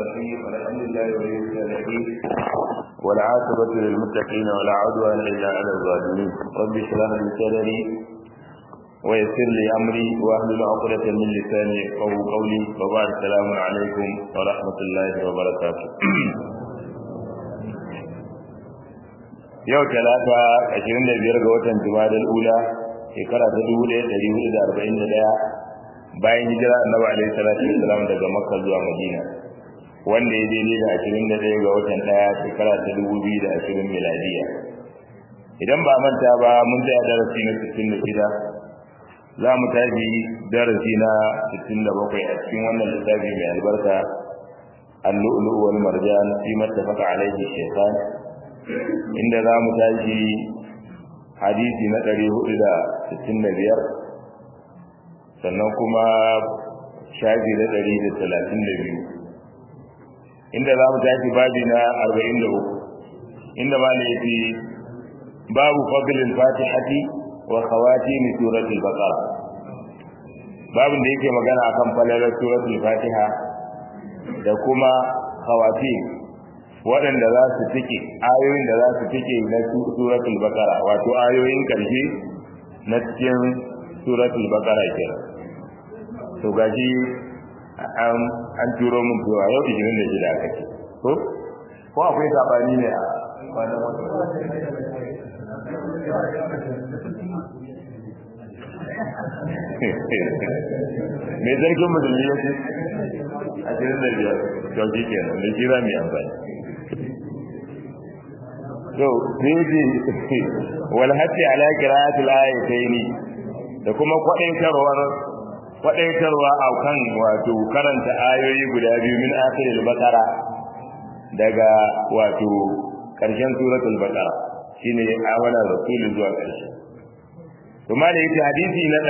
الرحيم الحمد لله ولي الصالحين والعاقبة للمتقين ولا عدوان إلا على الظالمين رب اشرح لي صدري ويسر لي أمري واحلل عقدة من لساني يفقهوا قولي وبعد السلام عليكم ورحمة الله وبركاته yau talata 25 ga watan jumadal ula shekara ta 1441 bayan hijira annabi alaihi salatu wasalam daga makka zuwa madina wanda ya daidai da 21 ga watan daya shekara ta 2020 miladiya idan ba manta ba mun tsaya darasi na 66 za mu tafi darasi na 67 a cikin wannan littafi mai albarka al-lu'lu' wal marjan fi mattafaqa alaihi shaytan inda za mu tashi hadisi na 465 sannan kuma shafi na 132 inda za mu tashi babi na 43 inda ma ne fi babu fadlil fatihati wa khawatim suratul baqara babin da yake magana akan falalar suratul fatiha da kuma khawatim waɗanda za su tike ayoyin da za su tike na suratul baqara wato ayoyin karshe na cikin suratul baqara kenan to gaji an an turo mun cewa yau 26 aka ce ko ko akwai sabani ne a wannan me zargin musulmi ya ce a cikin da biyar to shi kenan da kira mai amfani to sai wal hatti ala qira'atil ayataini da kuma kwadaitarwar kwadaitarwa a kan wato karanta ayoyi guda biyu min akhiril baqara daga wato karshen suratul baqara shine amana rasul zuwa karshe kuma da yake hadisi na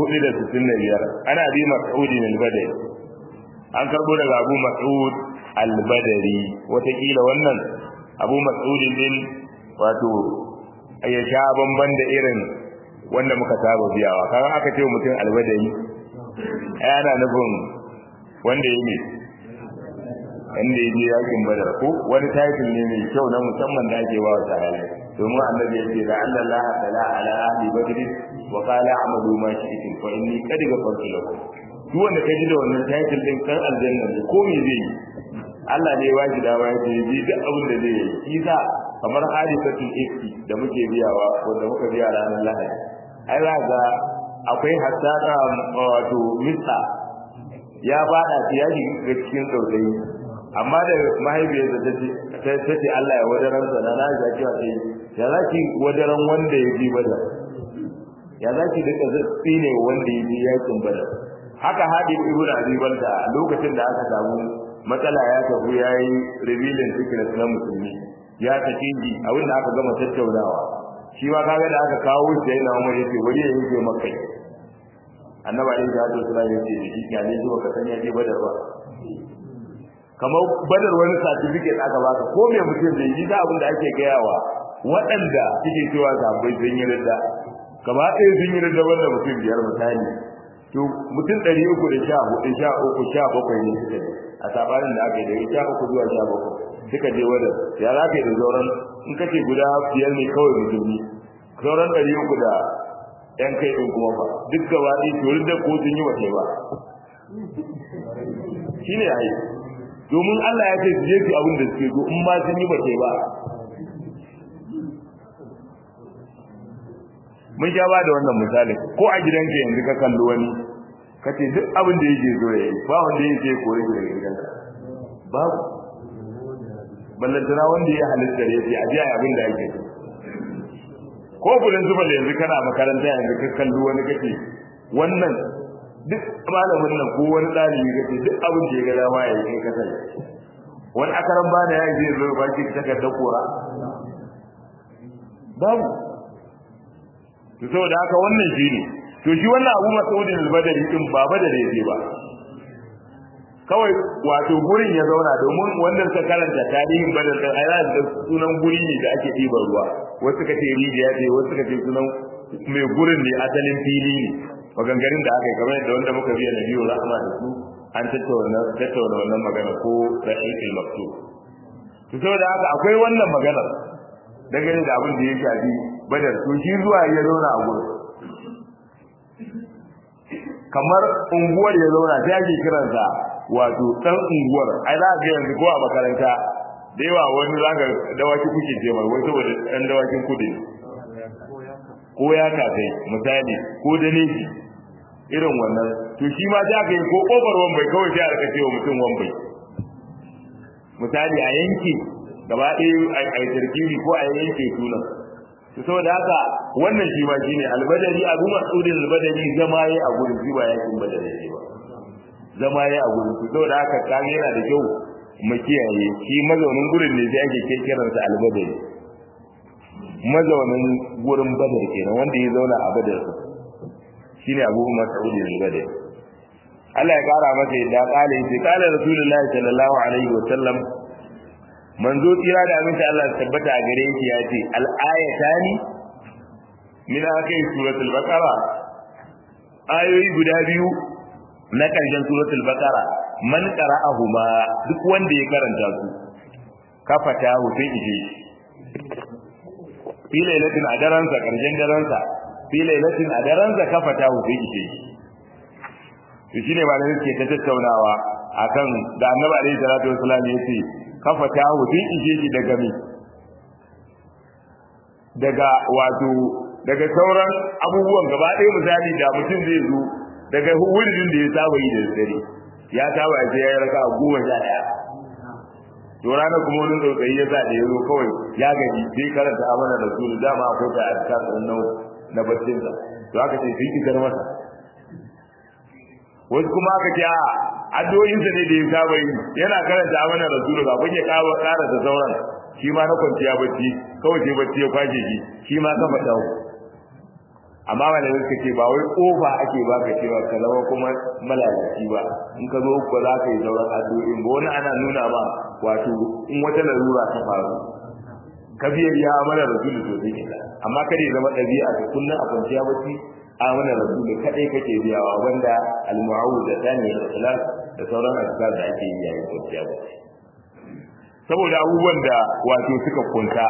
465 ana bi mas'ud al-badri an karbo daga abu mas'ud al-badri watakila wannan abu mas'ud din wato ya sha bamban da irin wanda muka saba biyawa kaga aka ce mutum al-badri ai ana nufin wanda ya ne wanda ya je yakin badar ko wani title ne mai kyau na musamman da ake ba wa sahabi domin annabi ya ce da Allah la tala ala ahli badr wa qala a'malu ma shi'tum fa inni qad ghafartu lakum duk wanda ka ji da wannan title din kan aljanna ne ko me zai yi Allah ne ya ba shi dama ya ce ji duk abin da zai yi shi sa kamar hadisatul ifki da muke biyawa wanda muka biya ranar lahadi ai za ga akwai hatta wato mista ya fada ya shiga cikin tsautsayi amma da mahaifiyarsa ta ce ta ce Allah ya wadaran sa na na cewa sai ya zaki wadaran wanda ya ji bada ya zaki duka zatsi ne wanda ya ji yakin bada haka hadi ibn abi balda lokacin da aka samu matsala ya tafi yayi revealing secret na musulmi ya take ji abin da aka gama tattaunawa shi ma kaga da aka kawo shi da yana umar yace wani ya yi maka annabi alaihi salatu wasallam yace shi ya ne zuwa ka san ya je badar ba kamar badar wani certificate aka baka ko me mutum zai yi da abin da ake gayawa waɗanda suke cewa sabai sun yi ridda gaba ɗaya sun yi ridda wanda mutum biyar misali to mutum ɗari uku da sha hudu sha uku sha bakwai ne suka yi a sabanin da aka yi daga sha uku zuwa sha bakwai suka je wadar ya za ka yi da sauran in kace guda biyar ne kawai musulmi sauran ɗari uku da ‘yan kai ɗin kuma ba duk gaba ɗaya turin da ko sun yi wace ba shi ne ai domin Allah ya ce su je su abin da suke zo in ma sun yi wace ba mun sha ba da wannan misali ko a gidanka yanzu ka kalli wani ka ce duk abin da yake zo ya yi ba wanda yake kore shi daga gidanka babu ballantana wanda ya halitta da ya ce a ji abin da ake ko gudun zuba da yanzu kana makaranta yanzu ka kalli wani kake wannan duk malamin nan ko wani ɗalibi kake duk abin da ya ga dama ya yi kai kasar wani akaran ba da ya yi zai zo ba ki takardar kora babu to saboda haka wannan shi ne to shi wannan abu mas'udin al-badari din ba badari yake ba kawai wato gurin ya zauna domin wanda suka karanta tarihin badar din ai da sunan guri ne da ake ɗiban ruwa wasu suka ce rijiya ce wasu suka ce sunan mai gurin ne asalin fili ne maganganun da aka yi kamar yadda wanda muka biya na biyu rahama da su an tattauna tattauna wannan magana ko rahiqul maktub to saboda haka akwai wannan maganar dangane da abin da ya shafi badar to shi zuwa ya zauna a gurin kamar unguwar ya zauna sai ake kiransa wato dan unguwar ai za ga yanzu ko a makaranta da yawa wani zaka dawaki kuke ce mai wai saboda dan dawakin kudi ko ya kai misali ko da ne irin wannan to shi ma da ka yi ko kofar wambai kawai sai a rika cewa mutum wambai misali a yanki gaba ɗaya a tarkibi ko a yanke sunan to saboda haka wannan shi ma shine albadari abu mas'udin albadari zama yayi a gurin shi ba yakin badari ne ba zama yayi a gurin to saboda haka kage yana da kyau mu kiyaye shi mazaunin gurin ne sai ake kiransa albadari mazaunin gurin badar kenan wanda ya zauna a badar shine abu mas'udin albadari Allah ya kara masa yadda kale sai kala rasulullahi sallallahu alaihi wa sallam manzo tsira da aminta Allah ya tabbata a gare shi ya ce al-ayatani min akai suratul baqara ayoyi guda biyu na karshen suratul baqara man qara'ahuma duk wanda ya karanta su kafata hutun ije fi lailatin a daransa karshen daransa fi lailatin a daransa kafata hutun ije to shine ba da yake ta tattaunawa akan da annabi alaihi salatu wasallam yace kafa ta hudin ije shi daga mi daga wato daga sauran abubuwan gaba ɗaya misali da mutum zai zo daga wurin da ya saba yi da dare ya saba ya ya raka goma sha ɗaya to rana kuma wani tsautsayi ya sa da ya zo kawai ya gaji sai karanta amana da su dama akwai ta a cikin nau na baccinsa to aka ce sai kisar masa wasu kuma aka ce a addu'o'insa ne da ya saba yi yana karanta amana rasulu kafin ya kawo ƙara da sauran shi ma na kwanciya bacci kawai sai bacci ya kwashe shi shi ma kafa dawo amma malamai suka ce ba wai kofa ake baka cewa ka zama kuma malalaci ba in ka zo ba za ka yi sauran addu'o'in ba wani ana nuna ma wato in wata larura ta faru ka biya ya amana rasulu to sai kita amma kada ya zama ɗabi'a ka kullum a kwanciya bacci amana rasulu kadai kake biyawa wanda al-mu'awwidatan da ikhlas da sauran azkar da ake yi yayin kwanciya ba saboda abubuwan da wato suka kunta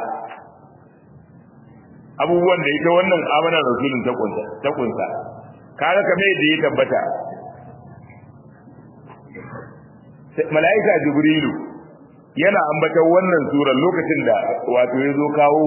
abubuwan da ita wannan amana rasulun ta kunta ta kunta kaga kamar yadda ya tabbata malaika jibrilu yana ambatar wannan surar lokacin da wato ya zo kawo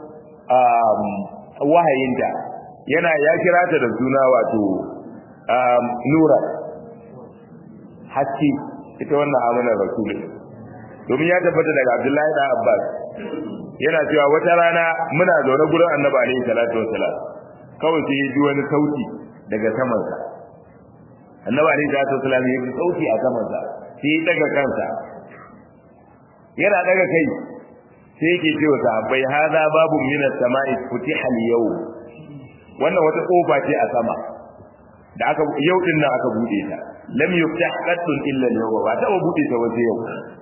wahayinta yana ya kira ta da suna wato nura haske ita wannan amanar rasulun domin ya tabbata daga abdullahi da abbas yana cewa wata rana muna zaune gurin annabi alaihi salatu wasalam kawai sai ya ji wani sauti daga samansa annabi alaihi salatu wasalam ya ji sauti a samansa sai ya daga kansa yana daga kai sai yake cewa sahabbai hada babu minas sama'i futiha al-yawm wannan wata kofa ce a sama da aka yau din nan aka bude ta lam yuftah qattun illa al-yawm ba ta bude ta waje yau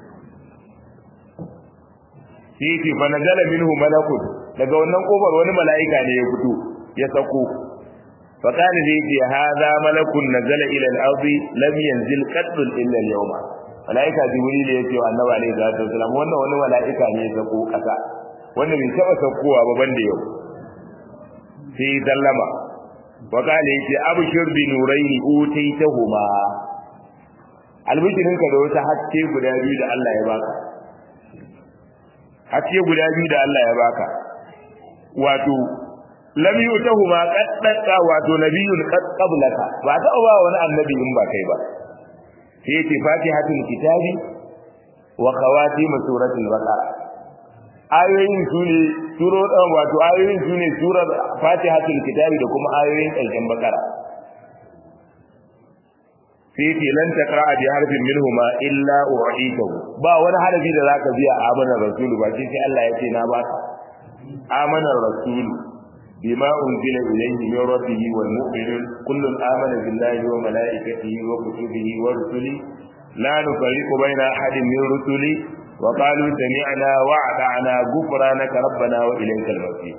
sai yake fa nazala minhu malakun daga wannan kofar wani mala'ika ne ya fito ya sako fa kana zai ce hadha malakun nazala ila al-ardi lam yanzil qattun illa al-yawm mala'ika jibril ya ce wa annabi alaihi salatu wasallam wannan wani mala'ika ne ya sako kasa wanda bai taba sakowa ba banda yau sai sallama wa kale yace abshir bi nuraini utaitahuma albishirin ka da wata haske guda biyu da Allah ya baka haske guda biyu da Allah ya baka wato lam yutahuma qaddaka wato nabiyyun qad qablaka ba ta ba wani annabi in ba kai ba sai yace fatihatul kitabi wa khawatim suratul baqara ayoyin su ne suro wato ayoyin su ne surar fatihatul kitabi da kuma ayoyin ƙarshen bakara sai ce lan taqra bi harfin minhuma illa u'itahu ba wani harafi da zaka biya amana rasulu ba sai Allah ya ce na ba ka amana rasulu bima unzila ilayhi min rabbihi wal mu'minun kullun amana billahi wa malaikatihi wa kutubihi wa rusuli la nufarriqu baina ahadin min rusuli وقالوا سمعنا وأطعنا غفرانك ربنا وإليك المصير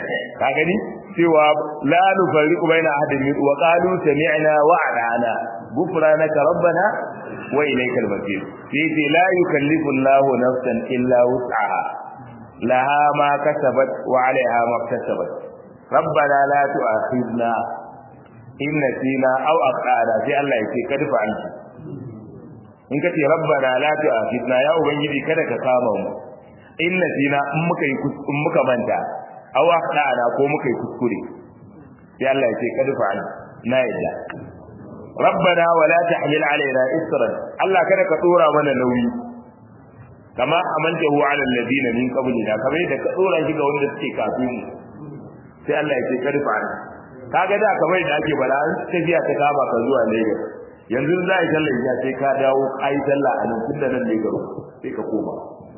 kagani cewa la nufarriqu baina ahadin min wa qalu sami'na wa ata'na gufranaka rabbana wa ilaykal masir sai ce la yukallifu Allahu nafsan illa wus'aha laha ma kasabat wa 'alayha ma kasabat rabbana la tu'akhidna in nasina aw aqara sai Allah ya ce kad fa'altu in kace rabbana la tu'akhidna ya ubangiji kada ka kama mu in nasina in muka yi in muka manta aw aqara ko muka yi kuskure sai Allah ya ce kad fa'altu na yadda rabbana wala tahmil alaina isran Allah kada ka dora mana nauyi kama amantahu ala alladina min qablina kamar da ka dora shi ga wanda suke kafin mu sai Allah ya ce kada fa'altu kaga da kamar da ake bala an tafiya ta kama ka zuwa Lagos yanzu za a yi sallar ya sai ka dawo ai sallah a nan tunda nan ne garo sai ka koma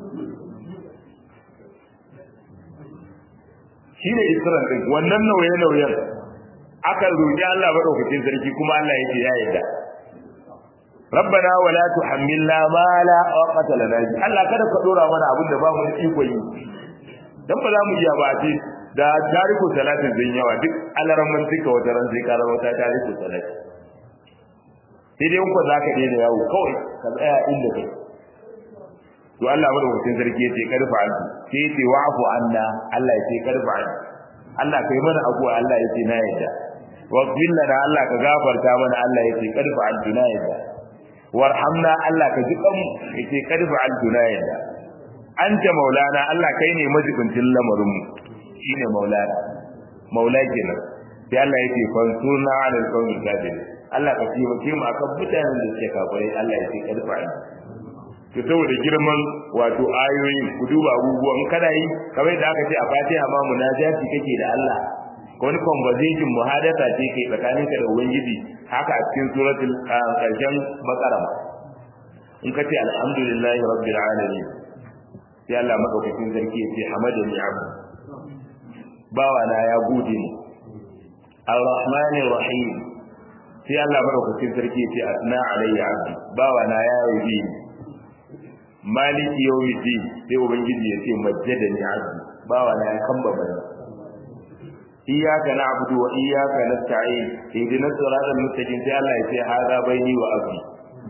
shi ne isran din wannan nauye nauyen aka roƙi Allah madaukakin sarki kuma Allah ya ce ya yarda rabbana wala tuhammilna ma la taqata lana Allah kada ka dora mana abin da ba mu da iko yi dan ba za mu iya ba ce da tariku salatin zan yawa duk alaramman duka wata ran sai kara wata tariku salati sai dai ko zaka daina yawo kawai ka tsaya inda kai to Allah madaukakin sarki yace karfa an sai yace wa'fu anna Allah yace karfa an Allah kai mana abuwa Allah yace na yadda waghfir lana Allah ka gafarta mana Allah yace karfa an na yadda warhamna Allah ka ji kan yace karfa an na yadda anta maulana Allah kai ne majibincin lamarin mu shine maulana maula kenan sai Allah yake fansurna ala alqawmi kafirin Allah ka ji mutum mu akan mutanen da suke kafirai Allah yake karfa ni to saboda girman wato ayoyin ku duba abubuwan kada yi kamar da aka ce a Fatiha ma munajati kake da Allah wani conversation muhadatha ce kai tsakaninka da ubangiji haka a cikin suratul karshen baqara in kace alhamdulillahi rabbil alamin sai Allah madaukakin sarki ya ce hamadani abdu bawa na ya gode ni ar-rahmanir rahim sai Allah madaukakin sarki ya ce asna alayya abdi bawa na ya yi ni maliki yawmiddin sai ubangiji ya ce majjadani abdi bawa na ya kamba bani iyyaka na'budu wa iyyaka nasta'in ihdinas siratal mustaqim sai Allah ya ce hada baini wa abdi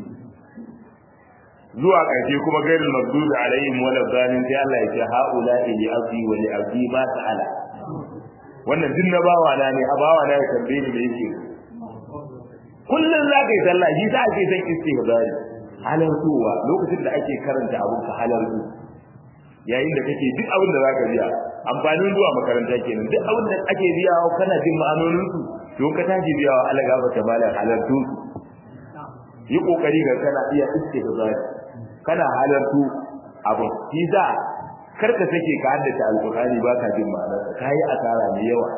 zuwa ƙarshe kuma gairul maghdubi alaihim wala dhalin sai Allah ya ce haula li abdi wa li abdi ma ta'ala wannan din na bawa na ne a bawa na ya tambaye ni me yake kullun za ka yi sallah shi sa ake san istighfari halartuwa lokacin da ake karanta abun ka halartu yayin da kake duk abin da zaka biya amfanin zuwa makaranta kenan duk abin da ake biya kana jin ma'anonin su to ka tashi biya wa Allah gaba ta malam halartu yi kokari ga kana iya istighfari kana halartu abin shi sa kar ka sake ka haddace alqur'ani baka jin ma'anarsa kai asara mai yawa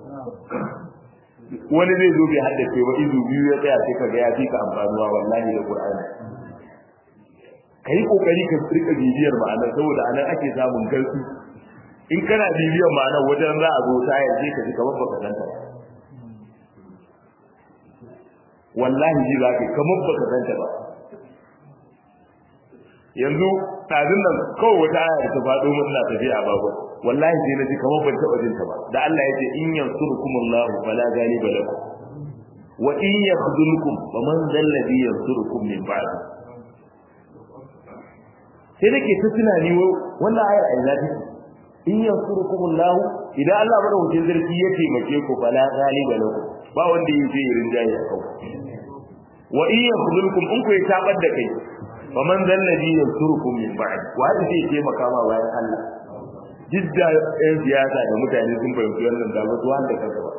wani zai zo bai haddace ba izu biyu ya tsaya sai ka ga ya fi ka amfanuwa wallahi da qur'ani kai kokari ka rika bibiyar ma'anar saboda anan ake samun garsu in kana bibiyar ma'anar wajen za a zo ta yanzu ka ji kamar baka santa ba wallahi ji za ka kamar baka santa ba yanzu tsadin nan kawai wata aya da ta faɗo mun na tafiya a babu wallahi sai na ji kamar ban taɓa jinta ba da Allah ya ce in yansurukumullahu fala ghaliba lakum wa in yakhdhulkum faman dhal ladhi yansurukum min ba'd sai nake ta tunani wannan ayar ai zafi in yansurukumullahu idan Allah madaukakin sarki ya taimake ku fala ghaliba lakum ba wanda yake rinjaye a kanku wa in yakhdhulkum in ku ya tabar da kai wa man zal ladhi yansurukum min ba'd wa hada zai taimaka ma bayan Allah jidda ɗan siyasa da mutane sun fahimci wannan da ba su wanda kanka ba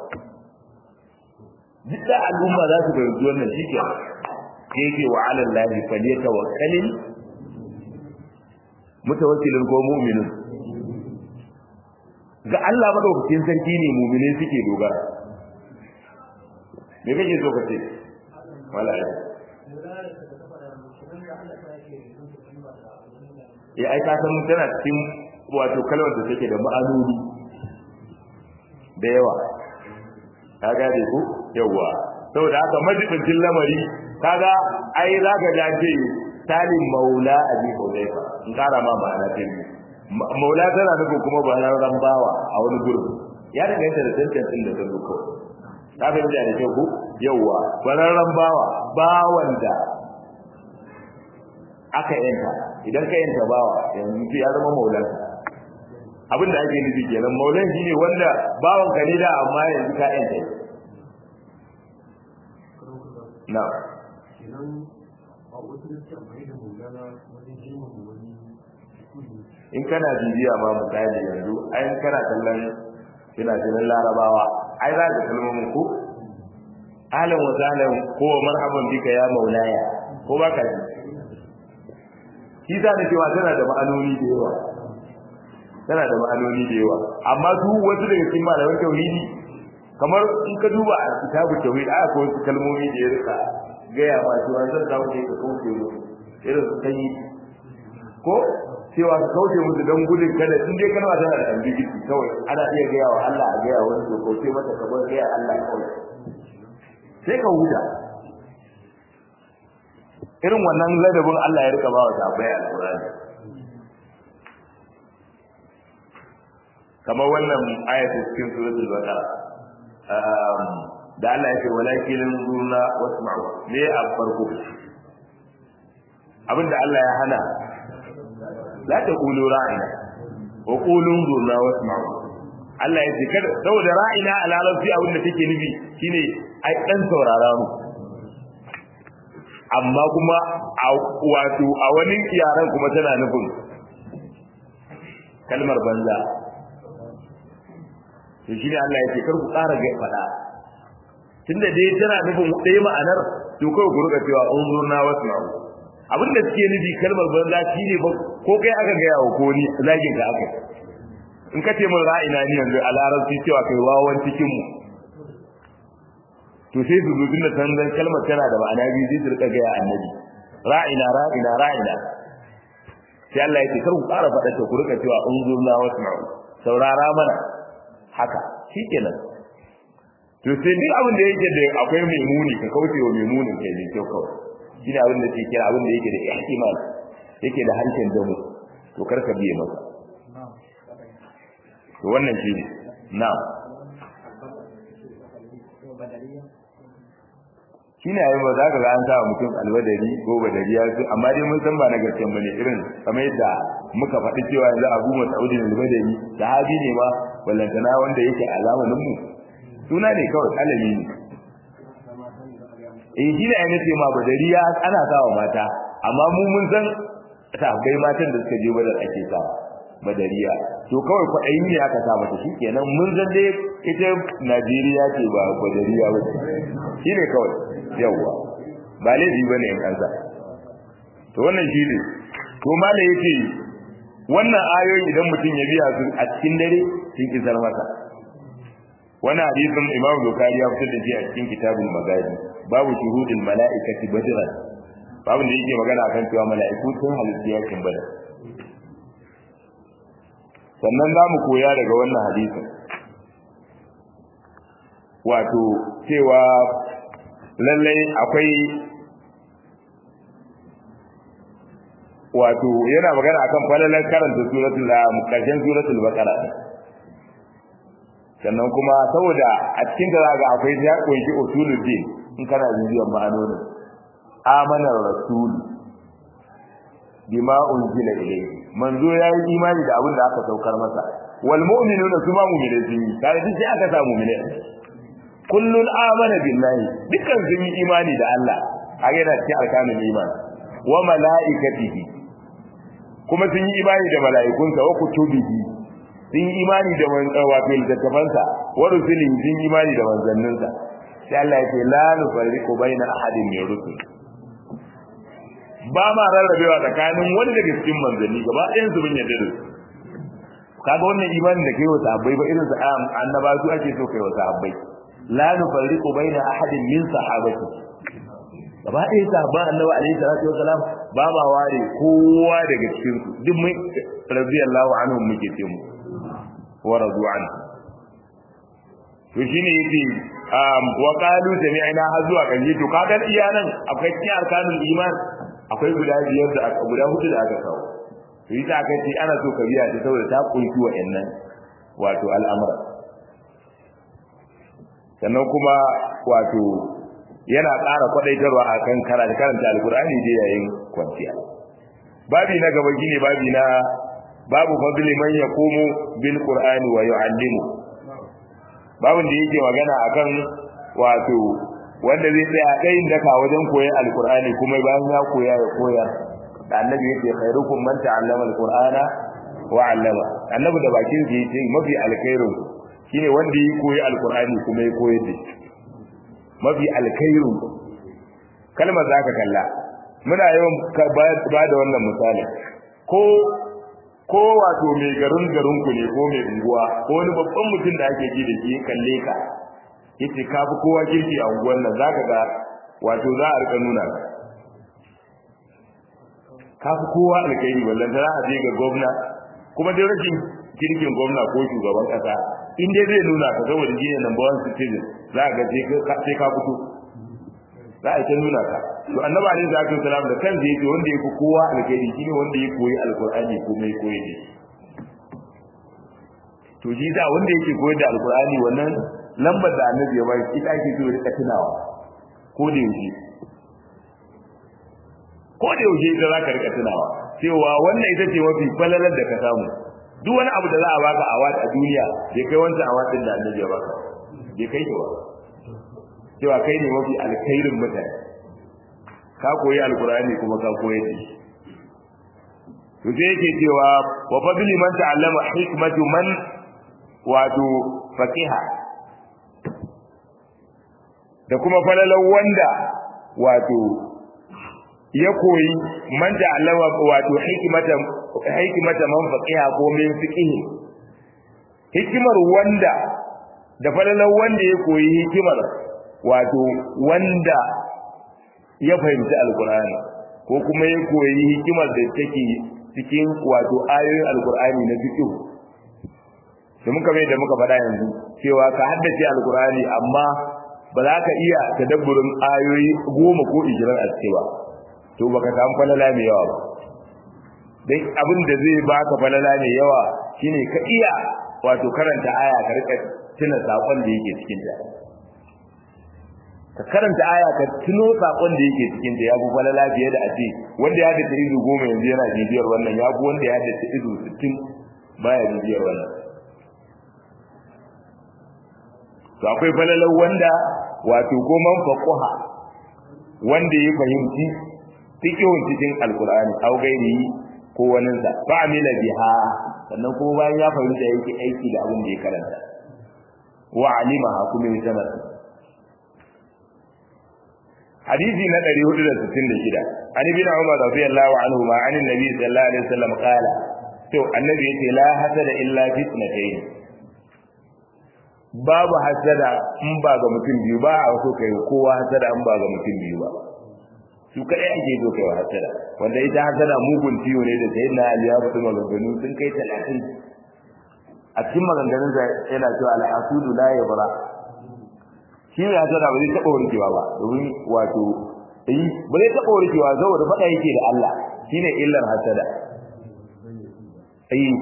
jidda al'umma za su fahimci wannan shi ke yake wa ala lahi falyatawakkalil mutawakkilin ko mu'minin ga Allah madaukakin sarki ne mu'minin suke dogara me kake so ka ce wala ya ai ka san tana cikin wato kalmar da take da ma'anoni da yawa ka gane ko yawa saboda haka majibincin lamari kaga ai zaka ga ce talin maula abi hudayfa in kara ma ma'ana ta biyu maula tana nufin kuma ba na bawa a wani gurbin ya danganta da tantancin da ta zo ko ka fahimta da kyau ko yawa bararran bawa bawan da aka yanta idan ka yanta bawa yanzu sai ya zama maulan abin da ake nufi kenan maulan shine wanda bawan ka ne da amma yanzu ka yanta na kenan a wasu da suke amfani da maulana wajen girmama wani kudi in kana bibiya ma misali yanzu ai kana kallon fina-finan larabawa ai za ka kalmomin ko alan wa zalan ko marhaban bika ya maulaya ko ba ka ji shi za na cewa tana da ma'anoni da yawa tana da ma'anoni da yawa amma su wasu daga cikin malaman tauhidi kamar in ka duba a kitabu tauhid aya ko wasu kalmomi da ya rika gaya ma cewa zan dawo ne ka kauce mu irin su sanyi ko cewa ka kauce musu don gudun kada in dai kalma tana da ambiguity kawai ana iya gaya wa Allah a gaya wani to kauce mata ka bar gaya Allah kawai sai ka huta irin wannan ladabin Allah ya rika ba wa sahabbai alqur'ani kamar wannan ayatul cikin suratul baqara da Allah ya ce walakin zurna wasma'u ne a farko abinda Allah ya hana la ta qulu ra'ina wa qulu zurna wasma'u Allah ya ce kada saboda ra'ina a larabci abinda take nufi shine ai dan saurara mu amma kuma a wato a wani yaran kuma tana nufin kalmar banza to shi ne Allah ya ce kar ku ƙara ga faɗa tunda dai tana nufin ɗaya ma'anar to kawai ku rika cewa unzurna wasma'u abin da suke nufi kalmar banza shi ne ba ko kai aka gaya wa ko ni zagin ka aka in ka ce min ra'ina ni yanzu a larabci cewa kai wawan cikin mu to sai su zubin da tanzan kalmar tana da ma'ana biyu sai su rika gaya annabi ra'ina ra'ina ra'ina sai Allah ya ce kar ku ƙara faɗa ta ku rika cewa unzurna wasma'u saurara mana haka shikenan to sai duk abin da yake da akwai mai muni ka kauce wa mai munin kai ne kyau kawai shi ne abin da ke kira abin da yake da ihtimal yake da harshen damu to kar ka biye masa to wannan shi ne na'am shi ne yayin ba za ka ga an sa mutum albadari ko badariya su amma dai mun san ba na gaskiyan bane irin kamar yadda muka faɗi cewa yanzu Abu Mas'ud al-Badari sahabi ne ma wallantana wanda yake a zamanin mu suna ne kawai alami ne eh shi ne ai nace ma badariya ana sawa mata amma mu mun san sahabbai matan da suka je badar ake sawa badariya to kawai kwaɗayi ne aka sa mata shi kenan mun san dai ita Najeriya ce ba badariya ba shi ne kawai yawwa ba laifi ba ne in kansa to wannan shi ne to mala yace wannan ayoyi idan mutum ya biya su a cikin dare sun kisar masa wannan hadisin Imam Bukhari ya fitar da shi a cikin kitabul Magadi babu shuhudul mala'ikati badran babu da yake magana akan cewa mala'iku sun halitta yakin badar sannan za mu koya daga wannan hadisin wato cewa lallai akwai wato yana magana akan falalar karanta suratul karshen suratul baqara sannan kuma saboda a cikin da zaga akwai ya kunshi usulul din in kana bibiyan ma'anonin amana rasul bima unzila ilayhi manzo yayi imani da abin da aka saukar masa wal mu'minuna kuma mu'mine sun yi kai duk sai aka samu mu'mine kullun amana billahi dukkan sun yi imani da Allah a yana cikin arkanul iman wa malaikatihi kuma sun yi imani da mala'ikunsa wa kutubihi sun yi imani da wato littattafansa wa rusulihi sun yi imani da manzanninsa sai Allah ya ce la nufarriqu baina ahadin min rusul ba ma rarrabewa tsakanin wani daga cikin manzanni gaba ɗayan su bin yadda da su kaga wannan imanin da kai wa sahabbai ba irin sa annaba su ake so kai wa sahabbai la nufarriqu baina ahadin min sahabati gaba ɗaya sahabban annabi alaihi salatu wasalam ba ma ware kowa daga cikin su duk mun radiyallahu anhum muke ce mu wa radu an to shine yace um wa qalu sami'na har zuwa kanji to kaga iya nan akwai cikin arkanul iman akwai guda biyar da aka guda hudu da aka kawo to yi ta kai ana so ka biya ta saboda ta kunshi wa'annan wato al'amura sannan kuma wato yana ƙara kwadaitarwa akan karanta karanta alqur'ani da yayin kwanciya babi na gaba shine babi na babu fadli man yaqumu bil qur'ani wa yu'allimu babin da yake magana akan wato wanda zai tsaya ɗayin daka wajen koyon alqur'ani kuma bayan ya koya ya koya da annabi yake khairukum man ta'allama alqur'ana wa 'allama annabi da bakin sa yake mafi alkhairu shine wanda ya koyi alqur'ani kuma ya koyar da shi mafi alkhairu kalmar zaka kalla muna yawan ba da wannan misali ko ko wato mai garin garin ku ne ko mai unguwa ko wani babban mutum da ake ji da shi kalle ka yace ka fi kowa kirki a unguwar nan zaka ga wato za a rika nuna ka ka fi kowa alkhairi wallan za a je ga gwamna kuma dai rashin kirkin gwamna ko shugaban kasa in dai zai nuna ka saboda shi ne number one citizen za ka ga sai ka fito za a ta nuna ka to annabi alaihi salatu wasalam da kansa yake wanda yake kowa alkhairi shine wanda ya koyi alqur'ani ko mai koyi da to shi da wanda yake koyi da alqur'ani wannan lambar da annabi ya bai ita ake so rika tunawa ko da yaushe ko da yaushe ita za ka rika tunawa cewa wannan ita ce mafi falalar da ka samu duk wani abu da za a baka awad a duniya bai kai wancan awad din da annabi ya baka bai kai shi ba cewa kai ne mafi alkhairin mutane ka koyi alkurani kuma ka koyi da shi to sai yake cewa wa fadli man ta'allama hikmatu man wato faqiha da kuma falalan wanda wato ya koyi man ta'allama wato hikmata hikmata man faqiha ko min fiqihi hikimar wanda da falalan wanda ya koyi hikimar wato wanda ya fahimci alkur'ani ko kuma ya koyi hikimar da take cikin wato ayoyin alkur'ani na fiqh da muka mai da muka faɗa yanzu cewa ka haddace alkur'ani amma ba za ka iya tadabburin ayoyi goma ko ishirin a ciki ba to baka samu falala mai yawa ba dan abin da zai baka falala mai yawa shine ka iya wato karanta aya ka rika tuna sakon da yake cikin ta ka karanta aya ka tuno sakon da yake cikin ta yafi falala fiye da ace wanda ya dace izu goma yanzu yana bibiyar wannan ya fi wanda ya dace izu sittin baya bibiyar wannan to akwai falalar wanda wato goman faquha wanda ya fahimci fikihun cikin alqur'ani aw gairi ko wanin sa fa amila biha sannan ko bayan ya fahimta yake aiki da abin da ya karanta wa alimaha kuma ya sanar hadisi na 466 an ibn umar radiyallahu anhu ma an annabi sallallahu alaihi wasallam qala to annabi yace la hasada illa fitnatayn babu hasada in ba ga mutum biyu ba a so kai kowa hasada in ba ga mutum biyu ba su kadai ake so kai hasada wanda ita hasada mugun ciwo ne da sayyidina ali ya fito maganganu sun kai 30 a cikin maganganun sa yana cewa al-asudu la yabra shi ne hasada ba zai taba warkewa ba domin wato eh ba zai taba warkewa saboda fada yake da Allah shine illar hasada eh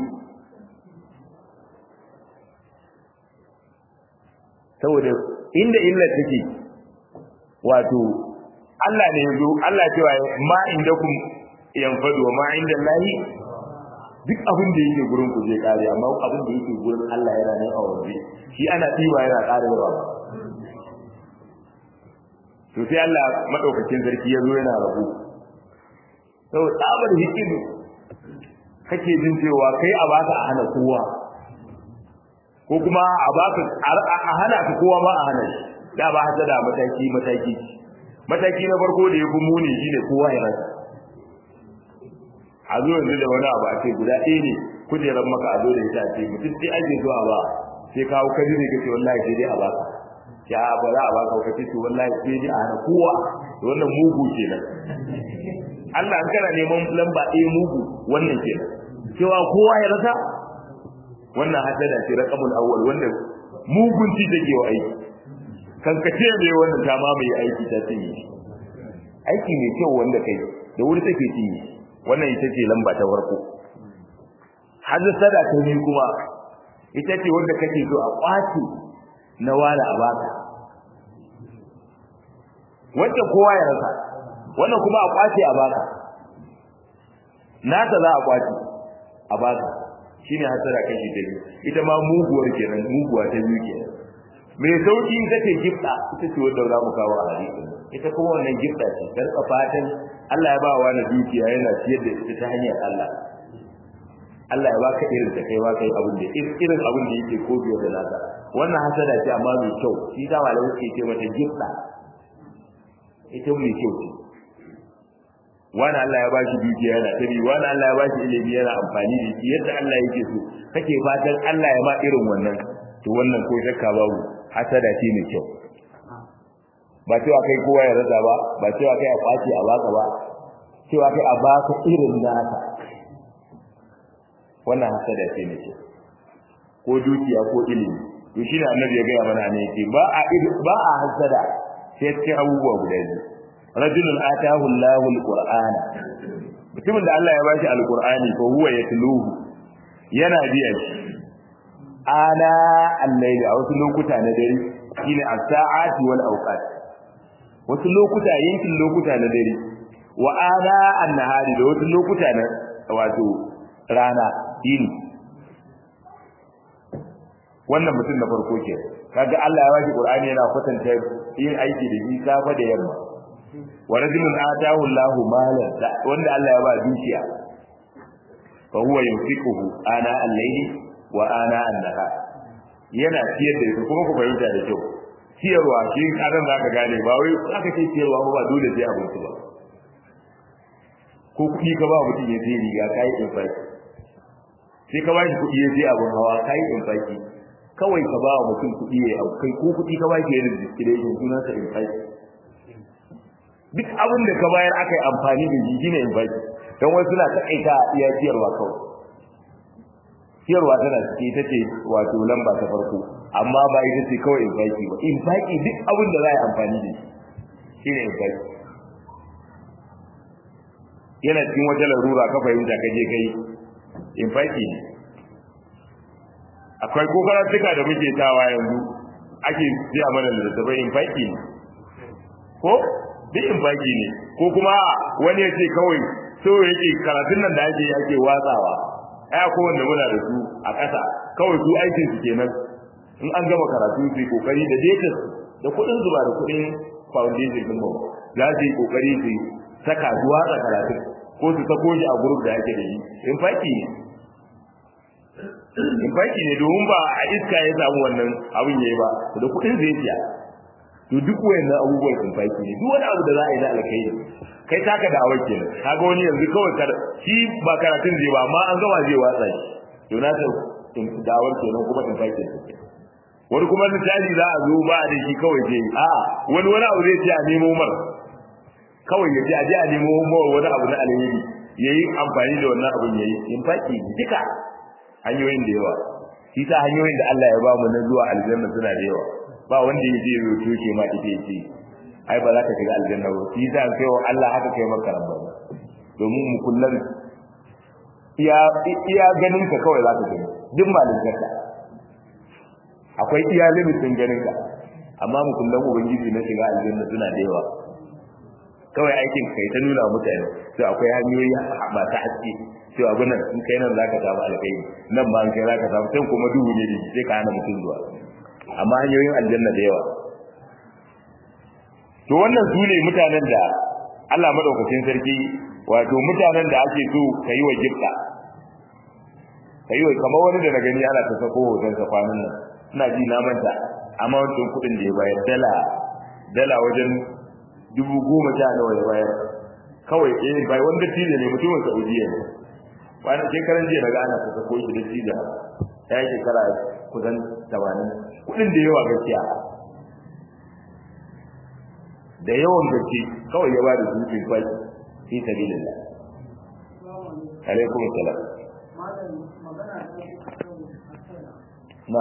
saboda inda illar take wato Allah ne yazo Allah cewa ma indakum yanfadu wa ma inda Allahi duk abin da yake gurin ku zai kare amma abin da yake gurin Allah yana nan a waje shi ana tiba yana karewa to sai Allah madaukakin sarki yazo yana rabu to tsabar hikimu kake jin cewa kai a baka a hana kowa ko kuma a baka a hana ka kowa ba a hana shi da ba hada da mataki mataki mataki na farko da yafi muni shine kowa ya rasa a zo yanzu da wani abu a ce guda ɗaya ne kujerar maka a zo da ita a ce mutum sai ake zuwa ba sai kawo kaji ne kace wallahi sai dai a baka ya ba za a baka kace to wallahi sai dai a hana kowa to wannan mugu kenan Allah an kana neman lamba ɗaya mugu wannan kenan cewa kowa ya rasa wannan haddada ce raqamul awwal wanda mugunci take wa aiki kankace ne wannan ta ma mai aiki ta cinye aiki ne kyau wanda kai da wuri take cinye wannan ita ce lamba ta farko haddada ta ne kuma ita ce wanda kake so a kwace na wala a baka wancan kowa ya rasa wannan kuma a kwace a baka nata za a kwace a baka shine hasara kashi ta biyu ita ma muguwar kenan muguwa ta biyu kenan mai sauki ita ce gifta ita ce wanda za mu kawo a hadisi ita kuma wannan gifta ce karka fatan Allah ya ba wa na dukiya yana ciyar da ita ta hanyar Allah Allah ya baka irin ta kai baka abin da irin abin da yake ko biyo da nasa wannan hasada ce amma mai kyau shi da malamai suke ce mata gifta ita mai kyau ce wani Allah ya bashi dukiya yana tabi wani Allah ya bashi ilimi yana amfani da shi yadda Allah yake so kake fatan Allah ya ma irin wannan to wannan ko shakka babu hasada ce mai kyau ba cewa kai kowa ya rasa ba ba cewa kai a kwace a baka ba cewa kai a baka irin naka wannan hasada ce mai kyau ko dukiya ko ilimi to shi ne annabi ya gaya mana ne yake ba a ba a hasada sai cikin abubuwa guda biyu rajulun atahu Allahu alqur'ana mutumin da Allah ya bashi alqur'ani fa huwa yatluhu yana biya shi ana al-layl a wasu lokuta na dare shine as-sa'ati wal awqat wasu lokuta yankin lokuta na dare wa ana an-nahari da wasu lokuta na wato rana yini wannan mutum na farko ke kaga Allah ya bashi qur'ani yana kwatanta yin aiki da shi safa da yamma wa rajulun atahu Allahu malan wanda Allah ya ba dukiya fa huwa yunfiquhu ana al-layli wa ana an-nahar yana ciyar da kuma ku fahimta da kyau ciyarwa shi kadan zaka gane ba wai aka ce ciyarwa ba dole sai abinci ba ko kuɗi ka ba mutum ya sai riga kai infaki sai ka ba shi kuɗi ya sai abin hawa kai infaki kawai ka ba mutum kuɗi ya kai ko kuɗi ka ba shi yana discretion sunansa infaki duk abin da ka bayar aka yi amfani da shi ne in baki don wasu suna taƙaita a iya ciyarwa kawai ciyarwa tana cike ita ce wato lamba ta farko amma ba ita ce kawai in baki ba in baki duk abin da za a yi amfani da shi ne in baki yana cikin wata larura ka fahimta ka je kai in baki ne akwai ko karatuka da muke tawa yanzu ake siya mana littattafai in baki ne ko duk in baki ne ko kuma wani ya ce kawai so yake karatun nan da ake yake watsawa ai ko wanda muna da su a ƙasa kawai su aikin su kenan in an gama karatu su yi kokari da data da kuɗin zuba da kuɗin foundation din mu za su yi kokari su saka su watsa karatun ko su sako shi a group da ake da shi in baki ne in baki ne domin ba a iska ya samu wannan abin yayi ba da kuɗin zai siya to duk wayannan abubuwan sun faki ne duk wani abu da za a yi na alkhairi kai taka da awar kenan kaga wani yanzu kawai kar shi ba karatun zai ba amma an gama zai watsa shi to na ta dawar kenan kuma in faki wani kuma misali za a zo ba da shi kawai je a wani wani abu zai ce a nemo mar kawai ya je a je a nemo mar wani abu na alheri yayi amfani da wannan abun yayi in faki duka hanyoyin da yawa shi ta hanyoyin da Allah ya ba mu na zuwa aljanna suna da yawa ba wanda ya je ya toke ma ita ce ai ba za ka shiga aljanna ba shi ta kai wa Allah haka kai maka rabba domin mu kullum iya iya ganin ka kawai za ka gani duk malinkarka akwai iya limitin ganin ka amma mu kullum ubangiji na shiga aljanna suna da yawa kawai aikin kai ta nuna mutane to akwai hanyoyi masu haske to abin nan in kai nan zaka samu alkhairi nan ma in kai zaka samu sai kuma duhu ne da sai ka hana mutum zuwa amma hanyoyin aljanna da yawa to wannan su ne mutanen da Allah madaukakin sarki wato mutanen da ake so ka yi wa gifta ka yi wa kamar wani da na gani ana ta sako hoton sa kwanan nan ina ji na manta amma wancan kuɗin da ya bayar dala dala wajen dubu goma sha nawa ya bayar kawai eh bai wanda tije ne mutumin Saudiya ne wani shekaran jiya daga ana ta sako shi da tija ya yi shekara kusan 80 kuɗin da yawa gaskiya da yawan gaske kawai ya bada su fi kwai fi sabilillah alaikum assalam na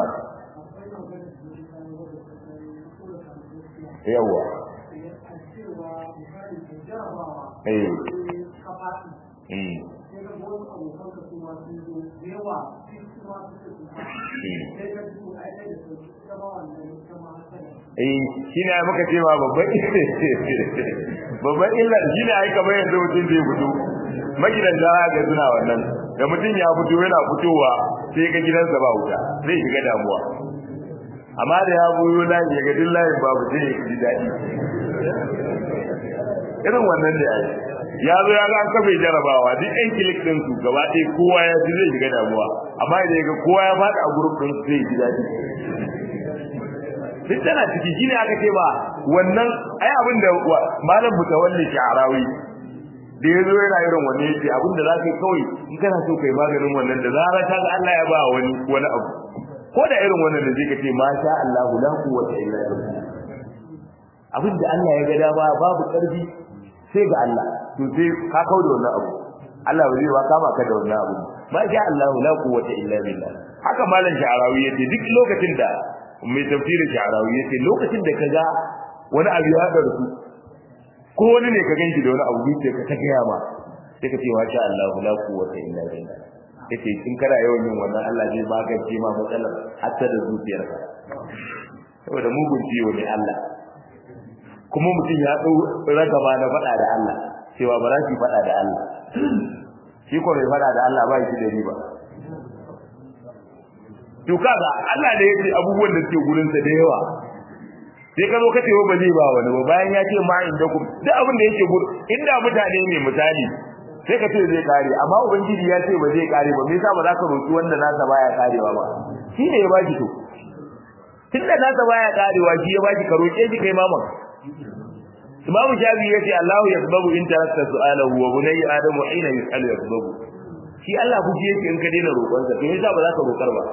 yawa eh eh eh shine ai muka ce ma babban babban illa shine ai kamar yanzu mutum zai fito magidan da ga suna wannan da mutum ya fito yana fitowa sai ga gidansa ba wuta zai shiga damuwa amma da ya buyo layi ya ga duk layin babu sai ya ji daɗi irin wannan da yayi ya zo ya ga an kafe jarabawa duk ɗan kilik ɗin su gaba ɗaya kowa ya ji zai shiga damuwa amma idan ya ga kowa ya faɗi a gurup ɗin zai ji daɗi duk tana ciki shi ne aka ce ba wannan ai abin da malam mutawalli sha'arawi da ya zo yana irin wannan yake abin da za ka yi kawai in kana so kai maganin wannan da zarar ka ga Allah ya ba wani wani abu ko da irin wannan da zai ka ce ma sha Allah la quwwata illa billah abin da Allah ya ga dama babu karfi sai ga Allah to sai ka kawo da wannan abu Allah ba zai ba kama ka da wannan abu ma sha Allah la quwwata illa billah haka malam sha'arawi yace duk lokacin da mai tafsirin sha'arawi yace lokacin da kaga wani abu ya haɗa su ko wani ne ka ganki da wani abu sai ka ta gaya ma sai ka ce wa sha Allah la quwwata illa billah yace in kana yawan yin wannan Allah zai magance ma matsalar hatta da zuciyarka saboda mugun ciwo ne Allah kuma mutum ya dau ragaba na faɗa da Allah cewa ba za ki faɗa da Allah shi ko mai faɗa da Allah ba shi da riba to kaga Allah da yake abubuwan da suke gurin sa da yawa sai ka zo ka ce ba zai ba wani ba bayan ya ce ma inda ku duk abin da yake gurin inda mutane ne misali sai ka ce zai kare amma ubangiji ya ce ba zai kare ba me yasa ba za ka roki wanda nasa baya karewa ba shi ne ya baki to tunda nasa baya karewa shi ya baki ka roke shi kai maman Imam Shafi yace Allahu yasbabu in tarakta su'alahu wa bunayya adamu hina yus'alu yasbabu shi Allah ku ji yake in ka daina roƙonsa to yasa ba za ka roƙar ba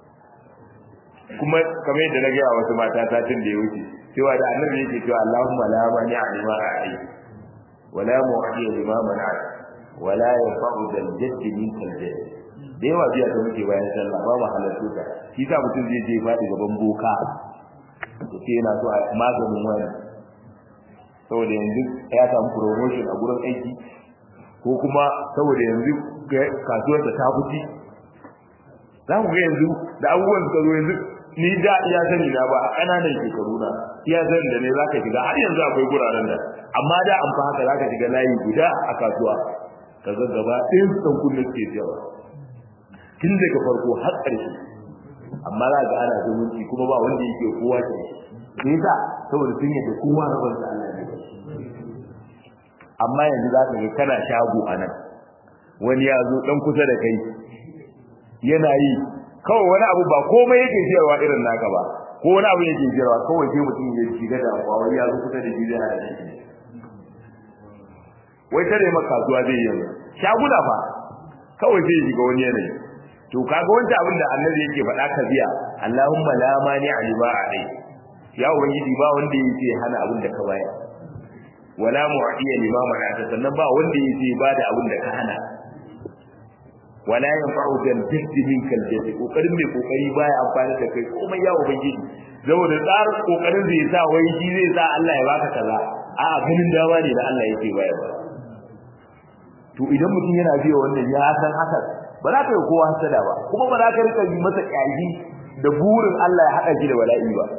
kuma kamar yadda na gaya wasu mata satin da ya wuce cewa da annabi yake cewa Allahumma la mani alima a'i wa la mu'ti lima mana wa la yanfa'u dal jadd min kal jadd da yawa biya da muke bayan sallah ba mu halartu ta shi sa mutum zai je faɗi gaban boka to sai yana so a maganin wani saboda yanzu ya samu promotion a gurin aiki ko kuma saboda yanzu kasuwar ta fuci za ku ga yanzu da abubuwan suka zo yanzu ni da iya sani na ba a ƙananan shekaru na iya sani da ne za ka shiga har yanzu akwai guraren da amma da an fa haka za ka shiga layi guda a kasuwa ka ga gaba ɗayan su ɗan kunne ke jawa tun daga farko har ƙarshe amma za ga ana zumunci kuma ba wanda yake kowa ke me yasa saboda sun yadda kowa rabar da Allah ne amma yanzu za ka ga kana shago a nan wani ya zo ɗan kusa da kai yana yi kawai wani abu ba komai yake jiyarwa irin naka ba ko wani abu yake jiyarwa kawai sai mutum ya shiga da wai ya zo kusa da jiya da shi wai tare maka kasuwa zai yi shaguna fa kawai sai shiga wani yanayi to kaga wanda abin da annabi yake faɗa ka biya Allahumma la mani alima alai ya ubangiji ba wanda yake hana abin da ka bayar wala mu'tiya lima mana'ata sannan ba wanda yake bada abin da ka hana wala yanfa'u dal jahdi minka al jahdi kokarin mai kokari baya amfani da kai komai ya ubangiji saboda tsarin kokarin zai sa wai shi zai sa Allah ya baka kaza a ganin dawa ne da Allah yake bayarwa to idan mutum yana biya wannan ya san haka ba za ka yi kowa hasada ba kuma ba za ka rika yi masa kyaji da burin Allah ya haɗa shi da bala'i ba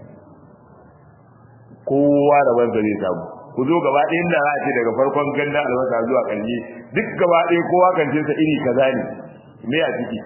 kowa da wanda zai samu ku zo gaba ɗaya inda za a ce daga farkon ganda albasa zuwa ƙarshe duk gaba ɗaya kowa kan ce sa iri kaza ne me a ciki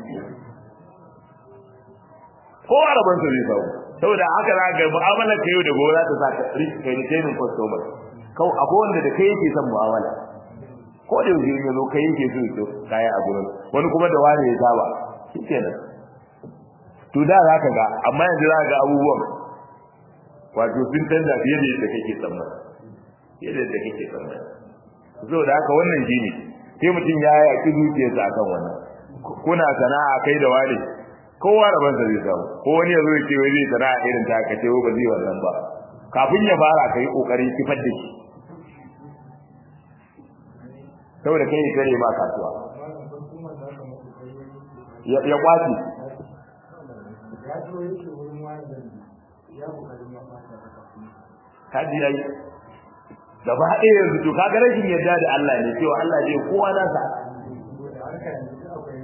kowa da bansa zai samu saboda haka za ga mu'amalar ka yau da gobe za ta sa ka kai retaining customer kawai akwai wanda da kai yake son mu'amala ko da yau ya zo kai yake so so kaya a gurin wani kuma da wani ya saba shikenan to da za ka ga amma yanzu za ka ga abubuwan wato sun canza fiye da yadda kake tsammani fiye da yadda kake tsammani so da haka wannan shine sai mutum ya yaki zuciyarsa akan wannan kuna sana'a kai da wani kowa rabon sa zai samu ko wani ya zo ya ce wai zai sana'a irin ta ka ce ba zai wannan ba kafin ya fara kai kokari kifar da shi saboda kai ne kare ma kasuwa ya kwaci kaji yayi gaba ɗaya yanzu to kaga rashin yadda da Allah ne cewa Allah zai kowa nasa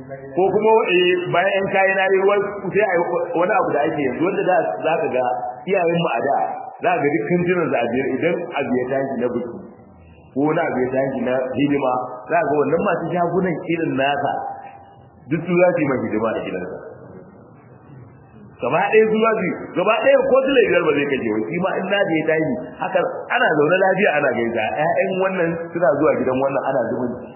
ko kuma bayan kayi na yi sai a wani abu da ake yanzu wanda da za ka ga iyayen mu a da za ka ga dukkan jiran zabiyar idan abu ya tashi na biki ko wani abu ya tashi na hidima za ka ga wannan masu shagunan irin nasa duk su za su yi mai hidima a gidansa gaba ɗaya zuwa su gaba ɗaya ko su biyar ba zai kaje wani shi ma in na je tashi haka ana zaune lafiya ana gaisa ƴaƴan wannan suna zuwa gidan wannan ana zumunci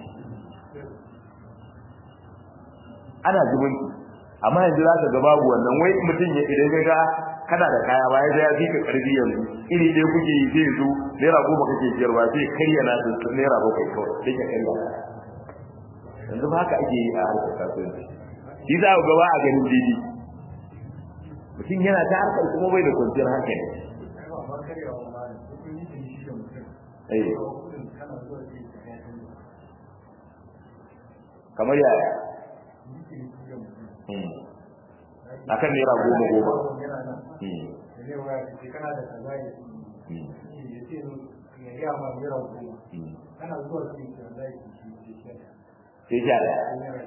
ana zumunci amma yanzu za ka ga babu wannan wai mutum ya idan ka ga kana da kaya ba ya ya fika karfi yanzu iri ɗaya kuke yi sai su naira goma kake siyarwa sai karya na su naira bakwai kawai sai ka karya yanzu ba haka ake yi a harkar kasuwanci shi za ku gaba a ganin didi mutum yana ta harkar kuma bai da kwanciyar hankali kamar yaya akan naira goma goma sai sha daya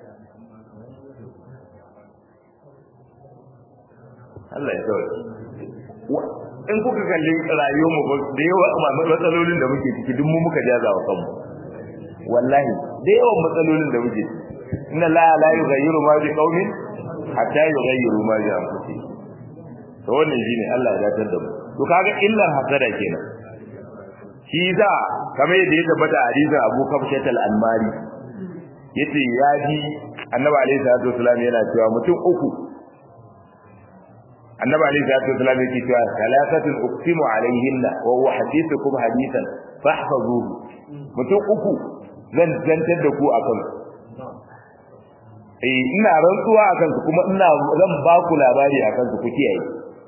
Allah ya sauke in kuka kalli rayuwar mu da yawa matsalolin da muke ciki duk mu muka jaza wa kanmu wallahi da yawan matsalolin da muke inna la la yughayyiru ma bi qaumin hatta yughayyiru ma bi anfusihim to wannan shine Allah ya datar da mu to kaga illar hasada kenan shi za kamar yadda ya tabbata a hadisin Abu Kafshat al-Anmari yace ya ji Annabi alaihi salatu wasallam yana cewa mutum uku Annabi alaihi salatu wasallam yake cewa salatatun uqsimu alaihinna wa huwa hadithukum hadithan fahfazuhu mutum uku zan zantar da ku akan eh ina rantsuwa akan su kuma ina zan ba ku labari akan su ku kiyaye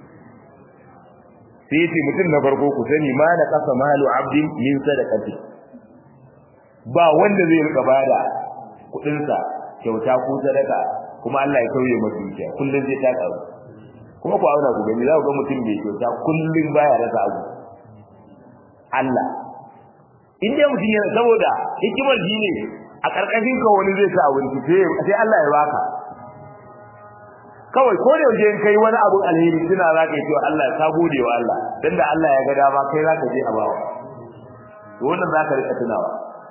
sai yace mutum na farko ku sani ma na kasa malu abdin min sadaqati ba wanda zai rika bada kudin sa kyauta ko sadaka kuma Allah ya kauye masa dukiya kullun zai ta karu kuma ku auna ku gani za ku ga mutum bai kyauta kullun baya rasa abu Allah in dai mutum yana saboda hikimar shi ne a karkashin ka wani zai sa abinci sai Allah ya baka kawai ko da yaushe in kai wani abun alheri tuna za ka yi cewa Allah ya gode wa Allah dan da Allah ya ga dama kai za ka je a bawa to wannan za ka rika tunawa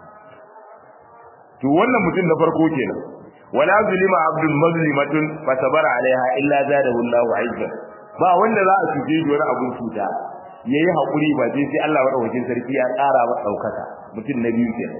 to wannan mutum na farko kenan wala zulima abdul mazlimatun fa sabara alaiha illa zadahu Allahu aizza ba wanda za a cuce shi wani abun cuta yayi hakuri ba sai sai Allah madaukakin sarki ya ƙara masa daukaka mutum na biyu kenan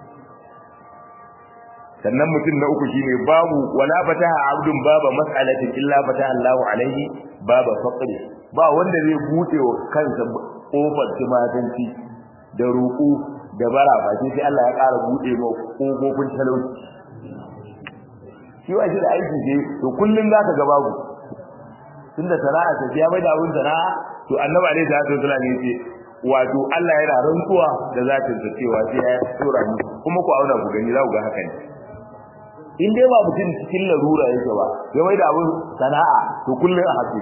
sannan mutum na uku shine babu wala fataha abdun baba mas'alatin illa fataha Allahu alaihi baba faqri ba wanda zai bude wa kansa kofar tumatanci da ruku da bara ba sai Allah ya ƙara bude ma kofofin talauci shi wa shi da aiki ce to kullun zaka ga babu tunda sana'a ta ya bai da abun sana'a to annabi alaihi salatu wasallam ya ce wato Allah yana rantsuwa da zatin sa cewa sai ya tsora mu kuma ku auna ku gani za ku ga haka ne in dai ba mutum cikin larura yake ba ya mai da abun sana'a to kullun a haƙi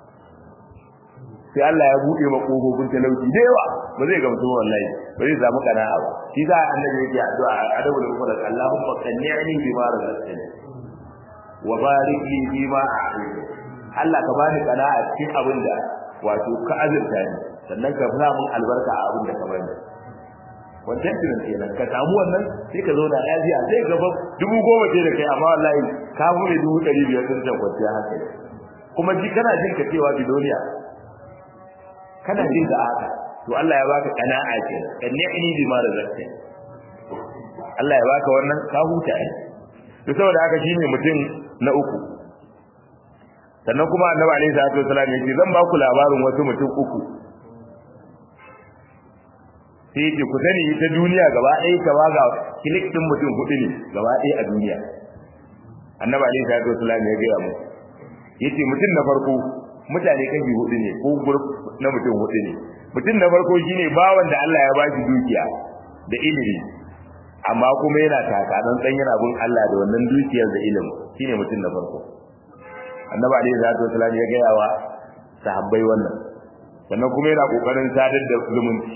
sai Allah ya bude ma kofofin talauci da yawa ba zai gamsu wallahi ba zai samu kana'a ba shi za annabi yake addu'a adabu da kuma Allahumma qanni'ni bima razaqtani wa barik li bima a'ti Allah ka bani kana'a cikin abin da wato ka azurta ni sannan ka fara mun albarka a abin da ka bani wancan tunan kenan ka samu wannan sai ka zo da lafiya sai ka ga dubu goma ce da kai amma wallahi ka bude dubu ɗari biyar sun can kwanciya haka kuma ji kana jin ka cewa bidoniya kana jin ka haka to Allah ya baka kana'a kenan kan ni'ni bi ma razaqta Allah ya baka wannan ka huta ne to saboda haka shine mutum na uku sannan kuma annabi alaihi salatu wasallam ya ce zan ba ku labarin wasu mutum uku sai ce ku sani ita duniya gaba ɗaya ta waga kilik din mutum hudu ne gaba ɗaya a duniya annabi alaihi salatu wasallam ya gaya mu yace mutum na farko mutane kashi hudu ne ko group na mutum hudu ne mutum na farko shine bawan da Allah ya ba shi dukiya da ilimi amma kuma yana taka dan dan yana bin Allah da wannan dukiyar da ilimi shine mutum na farko annabi alaihi salatu wasallam ya gaya wa sahabbai wannan sannan kuma yana kokarin sadar da zumunci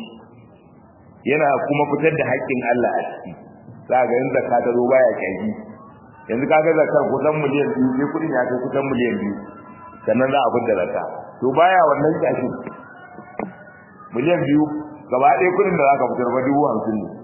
yana kuma fitar da haƙƙin Allah a ciki za ga in zakka ta zo baya kyaji yanzu kaga zakar kusan miliyan biyu sai kudin ya kai kusan miliyan biyu sannan za a fidda zakka to baya wannan kyashin miliyan biyu gaba ɗaya kudin da zaka fitar ba dubu hamsin ne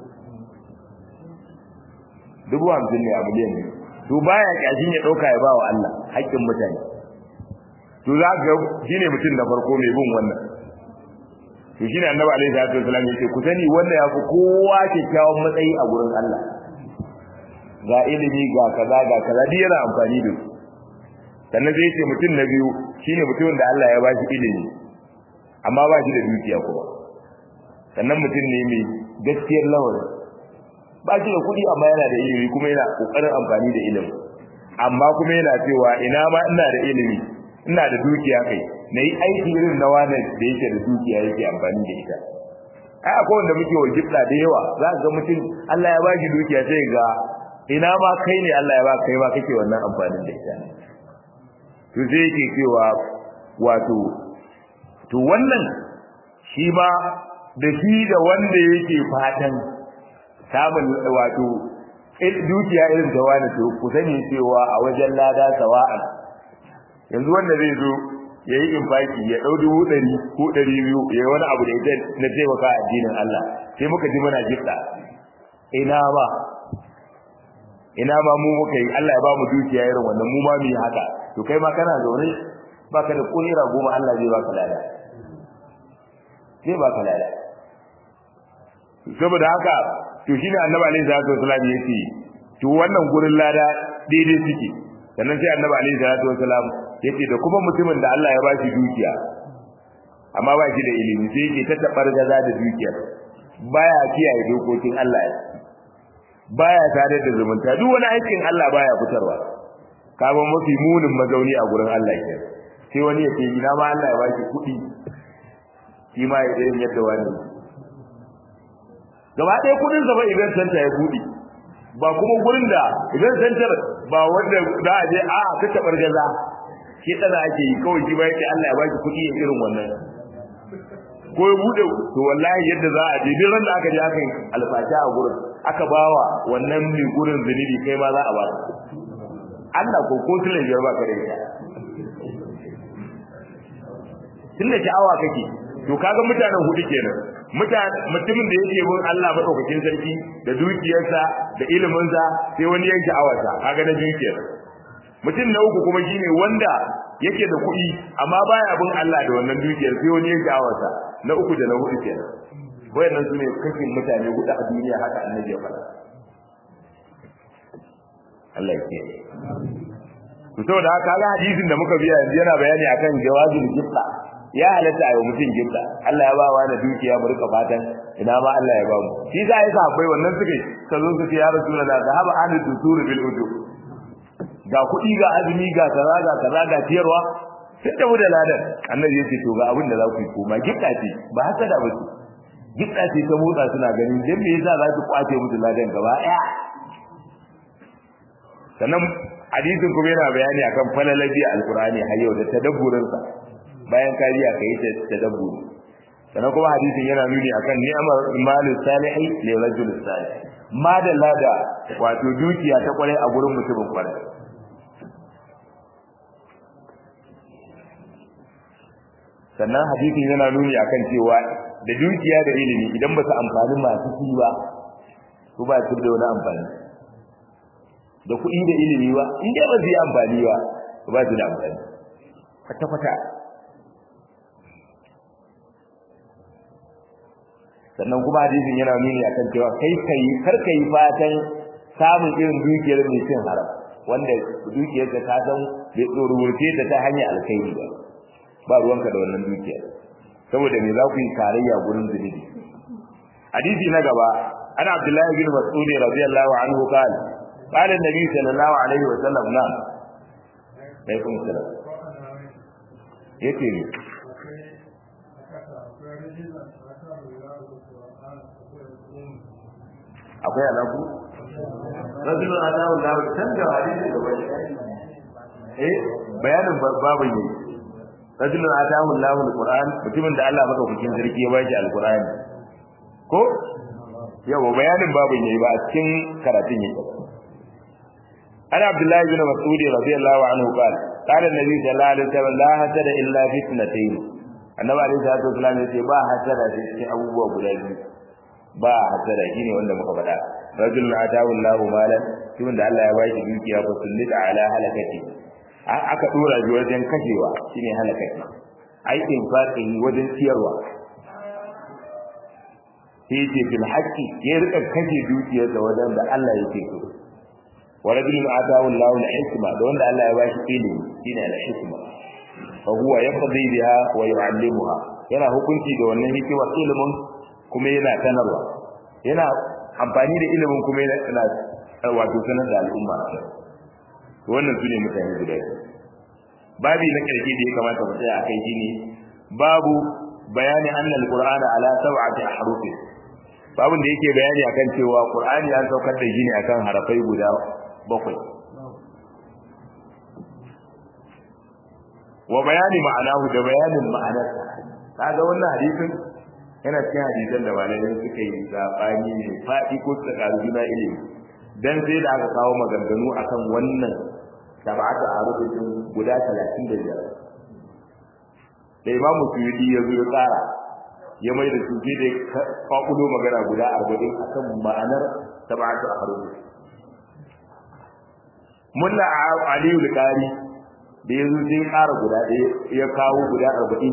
dubu hamsin ne a miliyan biyu to baya kyashin ya ɗauka ya ba wa Allah haƙƙin mutane to za ga shine mutum da farko mai bin wannan to shine annabi alaihi salatu wasallam yake ku sani wanda ya fi kowa kyakkyawan matsayi a gurin Allah ga ilimi ga kaza ga kaza duk yana amfani da su sannan zai ce mutum na biyu shine mutumin da Allah ya ba shi ilimi amma ba shi da dukiya kuma sannan mutum ne mai gaskiyar lawari ba shi da kuɗi amma yana da ilimi kuma yana ƙoƙarin amfani da ilimi amma kuma yana cewa ina ma ina da ilimi ina da dukiya kai na yi aiki irin na wani da yake da dukiya yake amfani da ita ai akwai wanda muke wa gifta da yawa za ka ga mutum Allah ya ba shi dukiya sai ga ina ma kai ne Allah ya ba kai ma kake wannan amfanin da ita to sai yake cewa wato to wannan shi ma da shi da wanda yake fatan samun wato dukiya irin ta wani to ku sani cewa a wajen lada sawa'an yanzu wanda zai zo ya yi infaki ya ɗau dubu ɗari ko ɗari biyu ya yi wani abu da ita na taimaka addinin Allah sai muka ji muna gifta ina ba ina ma mu muka yi Allah ya ba mu dukiya irin wannan mu ma mu yi haka to kai ma kana zaune baka da kulira goma Allah zai baka lada zai baka lada saboda haka to shine annabi alaihi salatu wasallam yace to wannan gurin lada daidai suke sannan sai annabi alaihi salatu wasallam yace da kuma mutumin da Allah ya ba shi dukiya amma ba shi da ilimi sai yake ta tabar gaza da dukiya baya kiyaye dokokin Allah baya tare da zumunta duk wani aikin Allah baya fitarwa kaga mafi munin mazauni a gurin Allah ke sai wani ya ce ina ma Allah ya ba shi kuɗi shi ma ya irin yadda wani gaba ɗaya kudin sa ba idan santa ya buɗe ba kuma gurin da idan santar ba wanda za a je a ta tabar gaza ke tsana ake yi kawai shi ba yake Allah ya baki kuɗi ya irin wannan ko ya buɗe to wallahi yadda za a je duk ran da aka je aka yi alfasha a gurin aka bawa wannan mai gurin zunubi kai ma za a ba Allah ko ko tun biyar ba ka da ita tun da sha'awa kake to kaga mutanen hudu kenan mutumin da yake bin Allah madaukakin sarki da dukiyarsa da iliminsa sai wani ya sha'awarsa kaga na dukiyar mutum na uku kuma shine wanda yake da kuɗi amma baya bin Allah da wannan dukiyar sai wani ya sha'awarsa na uku da na hudu kenan wayannan sune kashin mutane hudu a duniya haka annabi ya faɗa Allah ya kiyaye to saboda haka ga hadisin da muka biya yanzu yana bayani akan jawazul gifla ya halatta ayi mutum gifta Allah ya ba wa na dukiya mu rika fatan ina ma Allah ya ba mu shi za a yi sahabbai wannan suke ka zo su ce ya rasulullah da haba ahli dusur bil ujub ga kuɗi ga azumi ga kaza ga kaza ga tiyarwa sai da da ladan annabi ya ce to ga abin da za ku yi koma gifta ce ba haka da bace gifta ce ta motsa suna ganin dan me yasa za su kwace musu ladan gaba ɗaya sannan hadisin kuma yana bayani akan falalabi alqur'ani har yau da tadabburin sa bayan ka biya kai ta tadabburi sannan kuma hadisin yana nuni akan ni'mar malus salihi li rajul salih madalla da wato dukiya ta kwarai a gurin mutumin kwarai sannan hadisin yana nuni akan cewa da dukiya da ilimi idan ba su amfani masu shi ba su ba su da wani amfani da kuɗi da ilimi ba in dai ba su yi amfani ba ba su da amfani kwata-kwata sannan kuma hadisin yana nuni akan cewa kai kai kar kai fatan samun irin dukiyar mai cin haram wanda dukiyar ka ta san bai tsorurce ta ta hanyar alkhairi ba ba ruwanka da wannan dukiyar saboda me za ku yi tarayya gurin zunubi hadisi na gaba ana abdullahi bin mas'ud radiyallahu anhu qala قال النبي صلى الله عليه وسلم نعم عليكم السلام yace ne akwai alaku rajulun adawu da can da hadisi da bai eh bayanin babu ne rajulun adawu lahu alquran mutumin da Allah madaukakin sarki ya bashi alqurani ko yawa bayanin babu ne ba a cikin karatun yake ana abdullahi bin mas'ud radiyallahu anhu qala qala an-nabi sallallahu alaihi wasallam la hasada illa fi ithnatayn annabi alaihi salatu wasallam yace ba hasada cikin abubuwa guda biyu ba hasada shine wanda muka faɗa rajulun atahu Allahu malan shi wanda Allah ya bashi dukiya fa sullita ala halakati aka dora shi wajen kashewa shine halakati aikin fatihi wajen ciyarwa sai yace bil haqqi ya rika kashe dukiyarsa wajen da Allah yake so wa rajulun atahu Allahu al-hikma da wanda Allah ya bashi ilimi shine al-hikma fa huwa yaqdi biha wa yu'allimuha yana hukunci da wannan hikimar ilimin kuma yana sanarwa yana amfani da ilimin kuma yana wato sanar da al'umma wannan sune mutane guda babi na karshe da ya kamata mu tsaya akai shine babu bayani anna al-qur'ana ala sab'ati ahruf babun da yake bayani akan cewa qur'ani an saukar da shi ne akan harafai guda bakwai wa bayani ma'anahu da bayanin ma'anarsa kaga wannan hadisin yana cikin hadisan da malamai suka yi sabani ne faɗi ko suka karu juna ilimi dan sai da aka kawo maganganu akan wannan sab'atu arufin guda 35 da Imam Suyuti ya zo tsara ya mai da su da kwakulo magana guda 40 akan ma'anar sab'atu arufin Mulla Aliyu Al-Qari da ya zo sai ƙara guda ɗaya ya kawo guda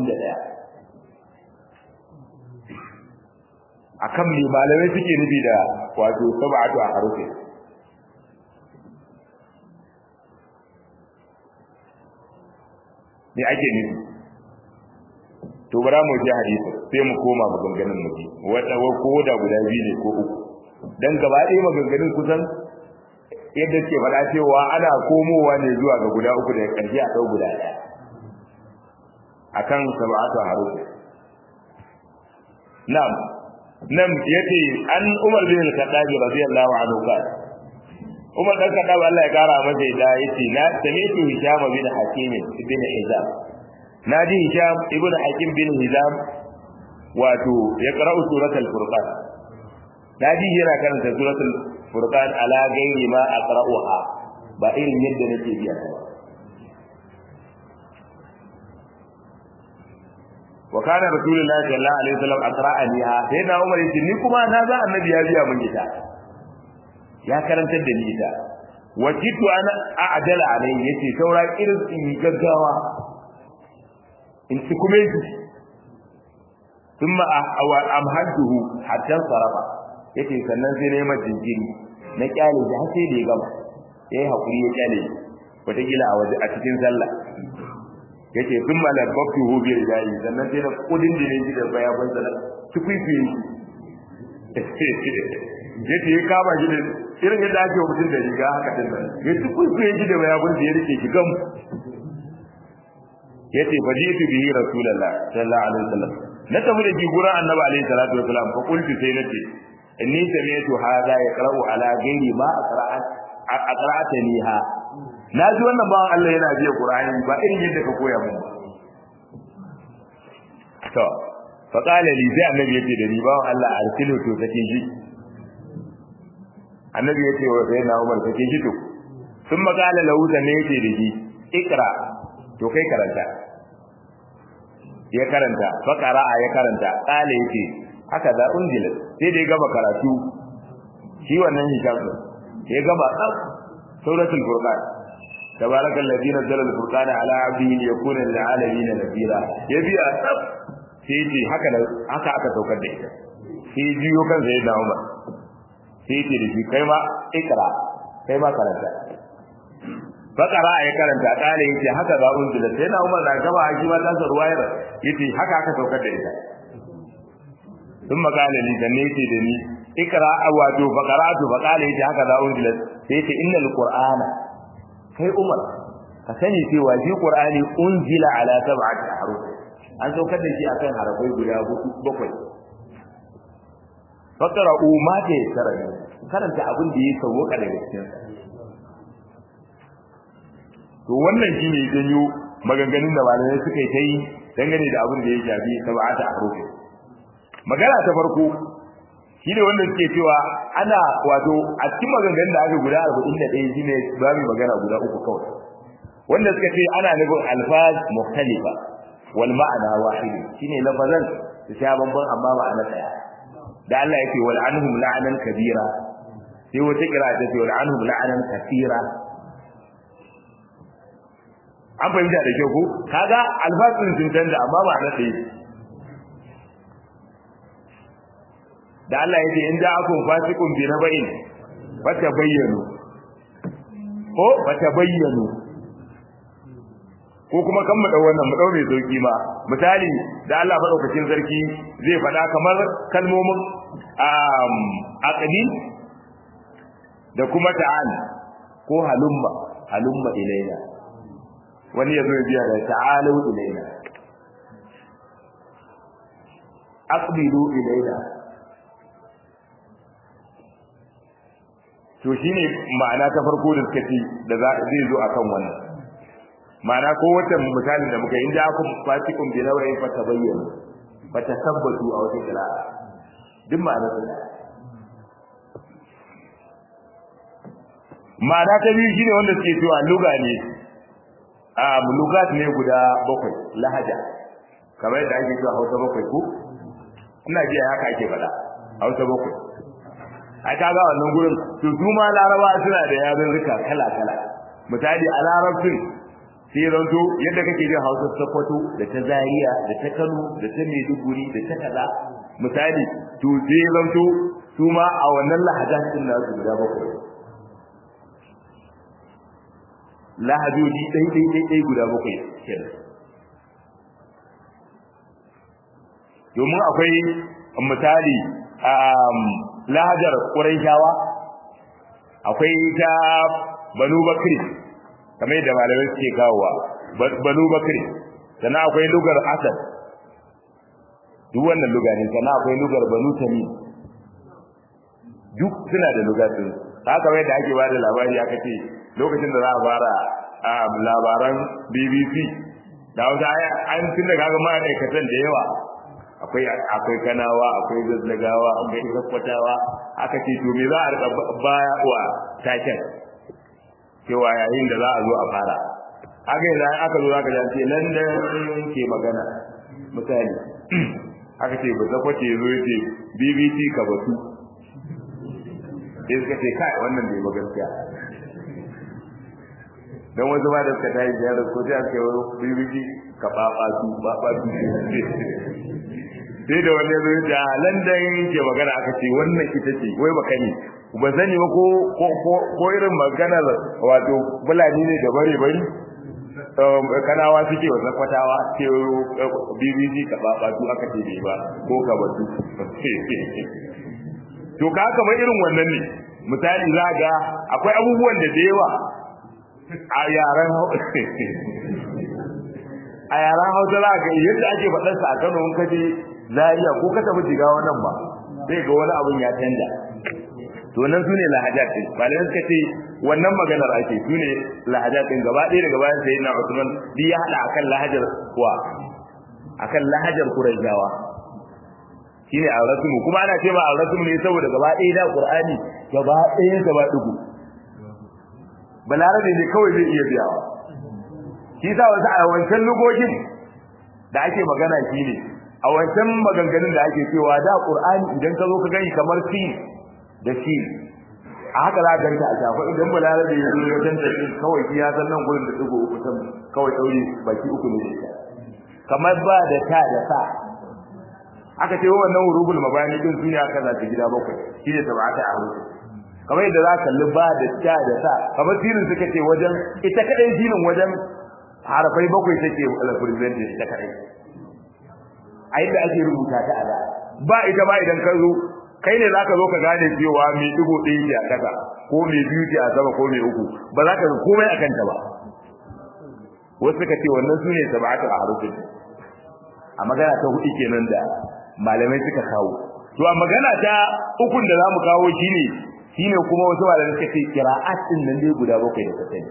41 akan me malamai suke nufi da wato sab'atu a harufi me ake nufi to bara mu ji hadisi sai mu koma maganganun mu ji wata ko da guda biyu ne ko uku dan gaba ɗaya maganganun kusan yadda ke faɗa cewa ana komowa ne zuwa ga guda uku da ƙarshe a ɗau guda ɗaya akan sab'atu a harufi na'am nan yace an Umar bin Al-Khattab radiyallahu anhu qala Umar dan Khattab Allah ya kara masa da yace na sami'tu Hisham bin Hakim bin Hizam naji Hisham ibn Hakim bin Hizam wato ya qara'u suratul Furqan naji yana karanta suratul Furqan ala gairi ma aqra'uha ba irin yadda nake biya ta wa kana rasulullahi sallallahu alaihi wasallam aqra'aniha sai na umar yace ni kuma na za annabi ya biya mun ita ya karantar da ni ita wa kitu ana a'dala alai yace saura irin in gaggawa in ci kuma yi thumma amhadtuhu hatta sarafa yace sannan sai nayi mata jinjiri na kyale shi har sai da ya gama yayi hakuri ya kyale wata kila a waje a cikin sallah yace sun malabbatu hu bi rijali sannan sai na kudin da ne da bayaban sa na tukuifi yace ya kama shi da irin yadda ake mutum da riga haka din nan ya tukuifi shi da bayaban sa ya rike shi gam yace fajitu bihi rasulullah sallallahu alaihi wasallam na tafi da gurin annabi alaihi salatu wasallam fa qultu sai nace inni sami'tu hadha yaqra'u ala ghairi ma aqra'at aqra'ataniha na ji wannan bawan Allah yana biya Qur'ani ba irin yadda ka koya mun to fa qala li sai annabi yace da ni bawan Allah arsilu to take shi annabi yace wa sai na Umar take shi to sun makala lahu da ne yace da shi ikra to kai karanta ya karanta fa qara'a ya karanta qala yace haka da unjila sai da ya gama karatu shi wannan hijab ya gama tsaf suratul furqan تبارك الذي نزل الفرقان على عبده ليكون للعالمين نذيرا يبي أسف سيتي هكذا haka aka saukar da ita sai jiyo kan sai da Umar sai ce da shi kai ma ikra kai ma karanta bakara ya karanta kare yace haka za un da sai na Umar da gaba a ma ta ruwayar yace haka aka saukar da ita sun makala ni dan ne yace da ni ikra wato bakaratu bakala yace haka za un da sai yace innal qur'ana kai Umar ka sani cewa shi Qur'ani unzila ala sab'ati haruf an saukar da shi akan harafai guda bakwai fakara umma ta tsara ne karanta abin da ya sauka daga cikin to wannan shine janyo maganganun da malamai suka yi ta yi dangane da abin da ya shafi sab'ati haruf magana ta farko shi ne wanda suke cewa ana wato a cikin maganganun da aka guda arba'in da ɗaya shi ne ba mu magana guda uku kawai wanda suka ce ana nufin alfaz mukhtalifa wal ma'ana wahid shine lafazan su sha bamban amma ma'ana ɗaya da Allah yake wal anhum la'anan kabira sai wata kira ta ce wal anhum la'anan kathira an fahimta da kyau ko kaga alfasin sun canza amma ma'ana ɗaya da Allah yake in ja'akum fasiqun bi naba'in fatabayyanu ko fatabayyanu ko kuma kan mu dau wannan mu dau mai sauki ma misali da Allah madaukakin sarki zai faɗa kamar kalmomin um aqdi da kuma ta'al ko halumma halumma ilaina wani yazo ya biya da ta'alu ilaina aqbilu ilaina to shine ma'ana ta farko da suka ce da za zai zo akan wannan ma'ana ko wata misalin da muka yi inda aku fatikum bi nawayin fa tabayyana fa tasabbatu a wata qira'a duk ma'ana ta ma'ana ta biyu shine wanda suke cewa luga ne a lugat ne guda bakwai lahaja kamar yadda ake cewa hausa bakwai ko ina jiya haka ake faɗa hausa bakwai ai kaga wannan gurin to su ma laraba suna da yarurruka kala kala misali a larabcin sai zanto yadda kake jin hausa sokoto da ta zaria da ta kano da ta maiduguri da ta kaza misali to sai zanto su ma a wannan lahajan din na su guda bakwai lahajoji ɗai ɗai ɗai ɗai guda bakwai kenan domin akwai misali lahajar ƙuraishawa akwai ta banu bakri kamar yadda malamai suke kawowa banu bakri sannan akwai lugar asad duk wannan luga ne sannan akwai lugar banu tamim duk suna da lugatun haka mai da ake bada labari aka ce lokacin da za a fara labaran bbc da wata an tun da kaga ma'aikatan da yawa akwai akwai kanawa akwai zazzagawa akwai zakkwatawa aka ce to me za a rika baya wa taken cewa yayin da za a zo a fara haka yanzu aka zo aka ji ce London ke magana misali aka ce ba zakwace zo yace BBC ka batu sai suka ce kai wannan bai ba gaskiya dan wasu ba da suka tayi ziyarar ko sai aka yi BBC ka baba su baba su sai da wani zai da London ke magana aka ce wannan ita ce wai baka ne ba sani ba ko ko irin maganar wato bulani ne da bare bari kanawa suke wa zakwatawa ce BBC ka ba su aka ce bai ba ko ka batu to ka kamar irin wannan ne misali za ga akwai abubuwan da da yawa a yaren a yaren hausa za ga yadda ake faɗarsa a kano in kaje zariya ko ka tafi jiga wannan ba sai ga wani abun ya canja to nan sune lahajat din malamai suka ce wannan maganar ake sune lahajat din gaba ɗaya daga bayan sayyidina Usman bi ya hada akan lahajar kuwa akan lahajar Qurayshawa shine al-rasmu kuma ana cewa al-rasmu ne saboda gaba ɗaya da Qur'ani gaba ɗaya gaba dugu balarabe ne kawai zai iya biyawa shi sa wasu a wancan lugogin da ake magana shine a wancan maganganun da ake cewa da Qur'ani idan ka zo ka gani kamar sin da shi a haka za ka ganta a shafa idan balarabe ya zo wajen da shi kawai shi ya san nan gurin da dugo uku san kawai daure baki uku ne kamar ba da ta da sa aka ce wannan hurubul mabani din sun ya kaza ta gida bakwai shine tabata a hudu kamar yadda za ka kalli ba da ta da sa kamar sirrin suka ce wajen ita kadai sirrin wajen harafai bakwai take represent ita kadai a yadda ake rubuta ta a da ba ita ba idan ka zo kai ne zaka zo ka gane cewa me digo ɗaya ke a kasa ko me biyu ke a sama ko me uku ba za ka ga komai a kanta ba wasu suka ce wannan su ne sab'atu a harufin a magana ta hudu kenan da malamai suka kawo to a magana ta ukun da zamu kawo shine shine kuma wasu malamai suka ce qira'at din nan dai guda bakwai da kasani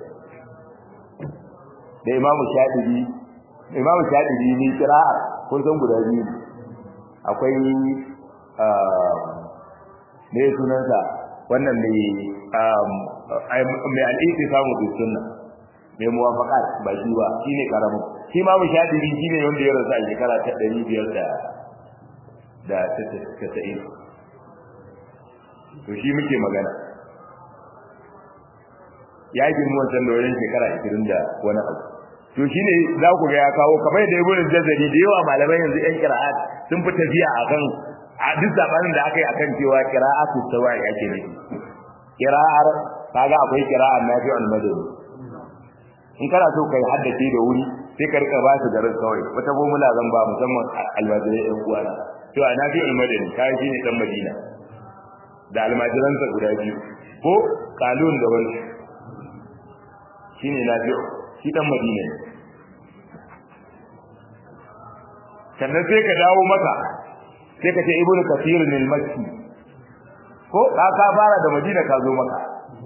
da imamu shafi'i imamu shafi'i ne qira'a kun san guda biyu akwai ne sunansa wannan mai mai al'iti samu bi sunna mai muwafaqat ba shi ba shine karamin shi ma mushadiri shine wanda ya rasu a shekara ta 500 da da ta ta'in to shi muke magana ya yi mu wancan da wajen shekara 20 da wani abu to shine za ku ga ya kawo kamar da ibnu jazari da yawa malamai yanzu yan qira'at sun fi tafiya akan a duk zabanin da aka yi akan cewa qira'atu sawa'i ake nufi qira'ar kaga akwai qira'ar nafi'ul madani in kana so kai haddace da wuri sai ka rika ba su garin kawai wata formula zan ba musamman almajirai ɗan uwana to a nafi'ul madani kai shine dan madina da almajiransa guda biyu ko kalun da wani shine nafi'u shi dan madina ne sannan sai ka dawo maka sai ka ce ibnu kathir al makki ko ka ka fara da madina ka zo maka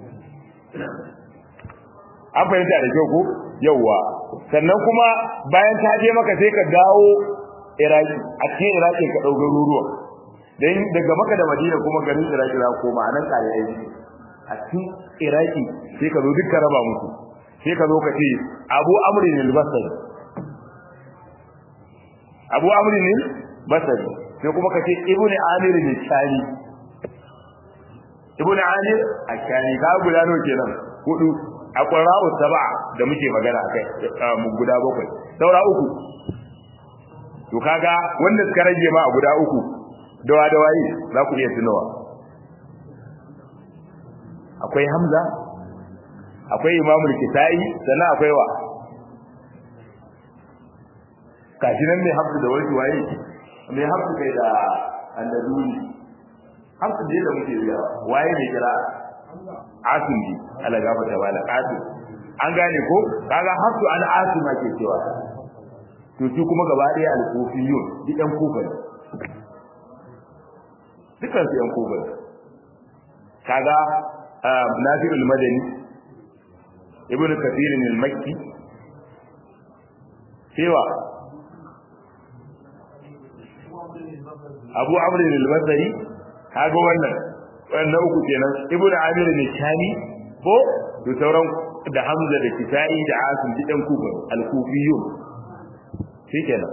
an fahimta da kyau ko yawwa sannan kuma bayan ta je maka sai ka dawo iraki a cikin iraki ka dau garuruwa dan daga maka da madina kuma garin iraki za koma anan kare aiki a cikin iraki sai ka zo dukkan raba musu sai ka zo ka ce abu amrin al-basri abu amrin al-basri sai kuma ka ce ibnu amir al-shani ibnu amir al-shani ka guda nawa kenan hudu a qura'u sab'a da muke magana akai mu guda bakwai saura uku to kaga wanda suka rage ma a guda uku dawa dawaye za ku iya tunawa akwai hamza akwai imamul kitai sannan akwai wa kashi nan mai hafsu da wani waye mai hafsu kai da andaluni hafsu da da muke biya waye mai kira asim bi ala gafa ta bala asim an gane ko kaga hafsu an asima ke cewa to shi kuma gaba daya al-kufiyun duk ɗan kufa ne dukkan su ɗan kufa ne kaga nafi'ul madani ibn kathir al-makki cewa abu amr al-basri kaga wannan wannan uku kenan ibn amir al-shami ko to sauran da hamza da kitai da asim didan kufa al-kufiyun shikenan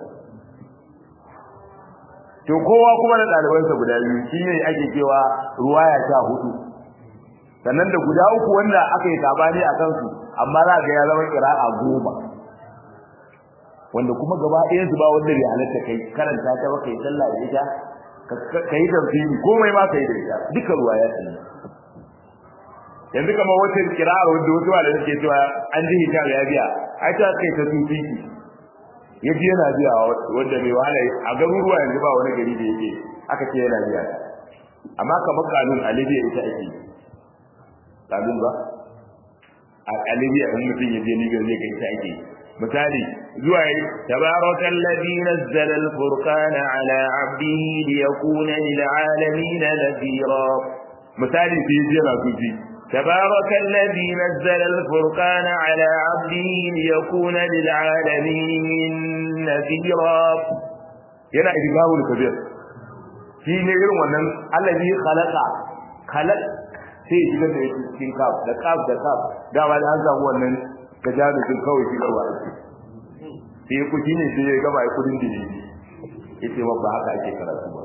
to kowa kuma da ɗalibansa guda biyu shine ake cewa ruwaya ta hudu sannan da guda uku wanda aka yi sabani a kansu amma za ga ya zama qira'a goma wanda kuma gaba ɗayan su ba wanda bai halatta kai karanta ta ba kai sallah da ita kai tafsiri komai ma kai da ita duka ruwaya ta ne yanzu kamar wata qira'a wanda wasu malamai suke cewa an ji hijab ya biya ai ta kai ta tufiki ya ji yana biya wanda mai wahala a garuruwa yanzu ba wani gari da yake aka ce yana biya amma kamar kanun a libya ita ake kanun ba a libya in mutum ya je libya zai ga ita ake misali zuwa yi tabarakal ladhi nazzala al-furqana ala 'abdihi liyakuna lil 'alamin nadhira misali sai je na sufi تبارك الذي نزل الفرقان على عبده ليكون للعالمين نذيرا yana idgamul kabir shi ne irin wannan allazi khalaqa khalaq sai shiga da cikin kaf da kaf da kaf da ba an samu wannan tajarumin kawai shi kawai sai ku shine sai ya gaba kudin dini yace ba haka ake karatu ba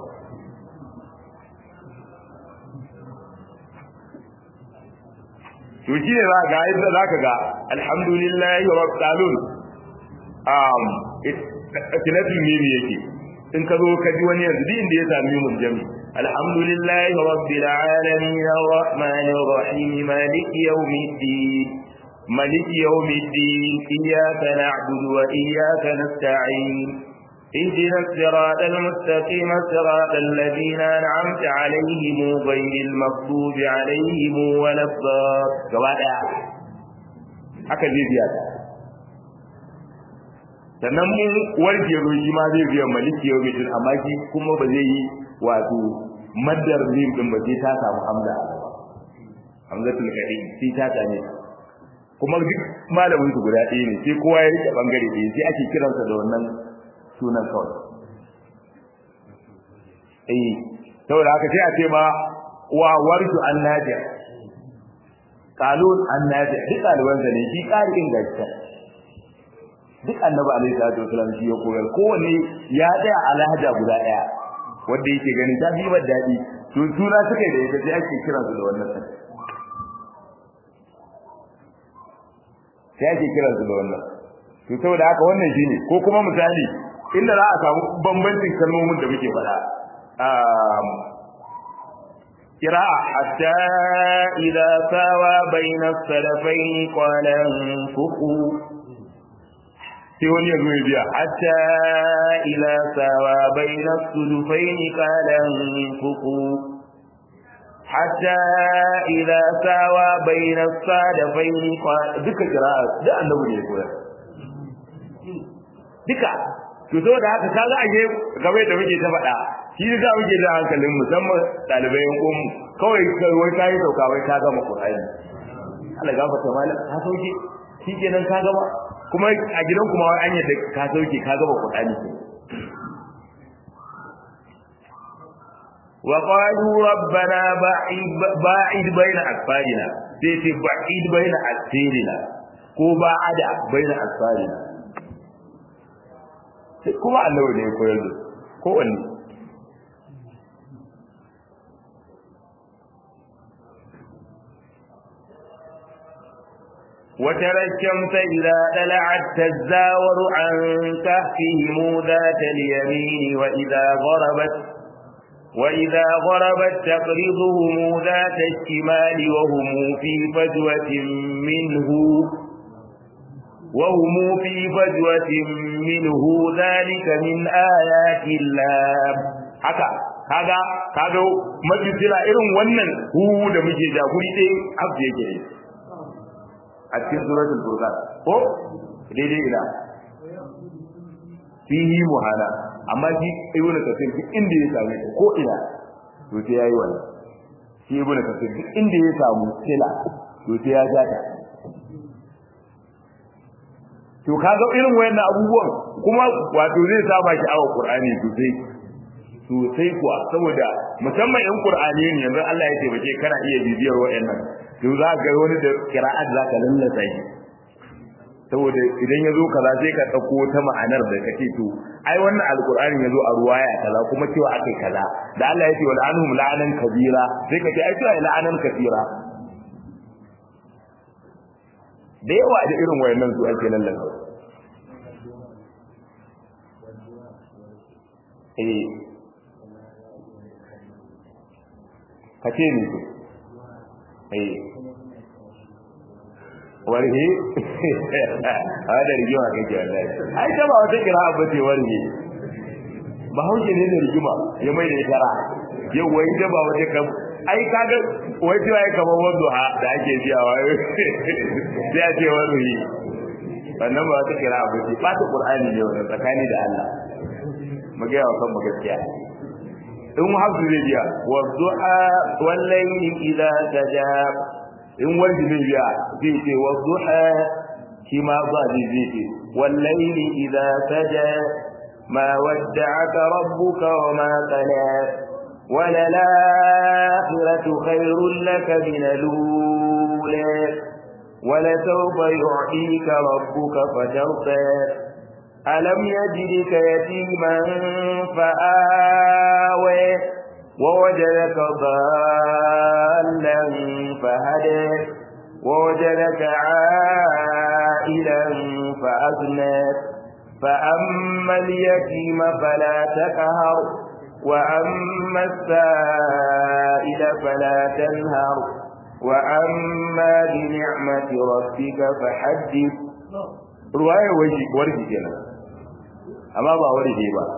to shi ne za ga yadda za ka ga alhamdulillahi wa rabbalun um tilafi ne ne yake in ka zo ka ji wani yanzu din da ya sami mun jami alhamdulillahi rabbil alamin arrahmanir rahim maliki yawmiddin maliki yawmiddin iyyaka na'budu wa iyyaka nasta'in اهدنا الصراط المستقيم صراط الذين أنعمت عليهم غير المغضوب عليهم ولا الضالين haka zai biya ta sannan mun warke roji ma zai biya maliki yau mutum amma shi kuma ba zai yi wato maddar zim din ba sai ta samu hamza a gaba hamzatul kadim sai ta same kuma duk malamin su guda ɗaya ne sai kowa ya rike bangare ɗaya sai ake kiransa da wannan sunan kawai eh saboda haka sai a ce ma wa warju an nafi'a qalun an nafi'a duk ɗaliban ne shi ƙarin gaskiya duk annabi alaihi salatu wasallam shi ya koyar kowanne ya tsaya a lahaja guda ɗaya wanda yake ganin ta fi daɗi to suna suka yi da ita sai ake kiransu da wannan sai sai ake kiransu da wannan to saboda haka wannan shine ko kuma misali inda za a samu bambancin kalmomin da muke faɗa قراءة حتى إذا ساوى بين السلفين قال انفقوا sai wani ya zo ya biya hatta ila sawa baina sulufaini qala fuku hatta ila sawa baina sadafaini duka qira'a da annabi ne koyar duka to saboda haka kaga aje game da muke ta faɗa shi da muke da hankalin musamman dalibai yan umu kawai wai kai sauka wai ka gama Qur'ani Allah gafarta malam ka sauke shikenan ka gama kuma a gidan kuma wai an yadda ka sauke ka gaba Qur'ani wa qalu rabbana ba'id ba'id baina asfarina sai ce ba'id baina asfarina ko ba'ada baina asfarina sai kuma Allah ne ya koyar da ko wanne وترى الشمس إذا طلعت تزاور عن كهفهم ذات اليمين وإذا غربت وإذا غربت تقرضهم ذات الشمال وهم في فجوة منه وهم في فجوة منه ذلك من آيات الله haka kaga kaga majisira irin wannan hu da muke da guri ɗaya abu yake yi a cikin suratul furqan ko daidai ina fihi muhana amma shi ibnu kasir duk inda ya same ta ko ina to sai yayi wannan shi ibnu kasir duk inda ya samu sila to sai ya ja ta to kaga irin wayannan abubuwan kuma wato zai saba shi awa qur'ani sosai sosai kuwa saboda musamman in qur'ani ne yanzu Allah ya taimake kana iya bibiyar wayannan to za ka ga wani da kira'at za ka lallasa shi saboda idan ya zo kaza sai ka ɗauko ta ma'anar da kake to ai wannan alkur'ani ya zo a ruwaya kaza kuma cewa akai kaza da Allah ya ce wal anhum la'anan kabira sai ka ce ai cewa la'anan kabira da yawa da irin wayannan su ake lallasa eh ka ce ni to eh warhe a da rigima kake wallahi ai ta ba wata kira ba ce warhe ba hauke ne da rigima ya mai da tara yau wai ta ba wata kam ai kaga wai ta yi kamar wanda ha da ake biya wa sai a ce warhe wannan ba wata kira ba ce ba ta qur'ani ne wannan tsakani da Allah mu ga yawa kan mu gaskiya in hafsu zai biya wa du'a wal layli idza tajab in wanda zai biya zai ce wa duha shi ma ba zai zai ce wallaili idza saja ma wadda'aka rabbuka wa ma qala wala al-akhiratu khairul laka min al-ula wala sawfa yu'tika rabbuka fatarda alam yajidka yatiman fa'awa ووجدك ضالا فهدى ووجدك عائلا فأغنى فأما اليتيم فلا تقهر وأما السائل فلا تنهر وأما بنعمة ربك فحدث رواية وجه ورجي كنا أما با ورجي با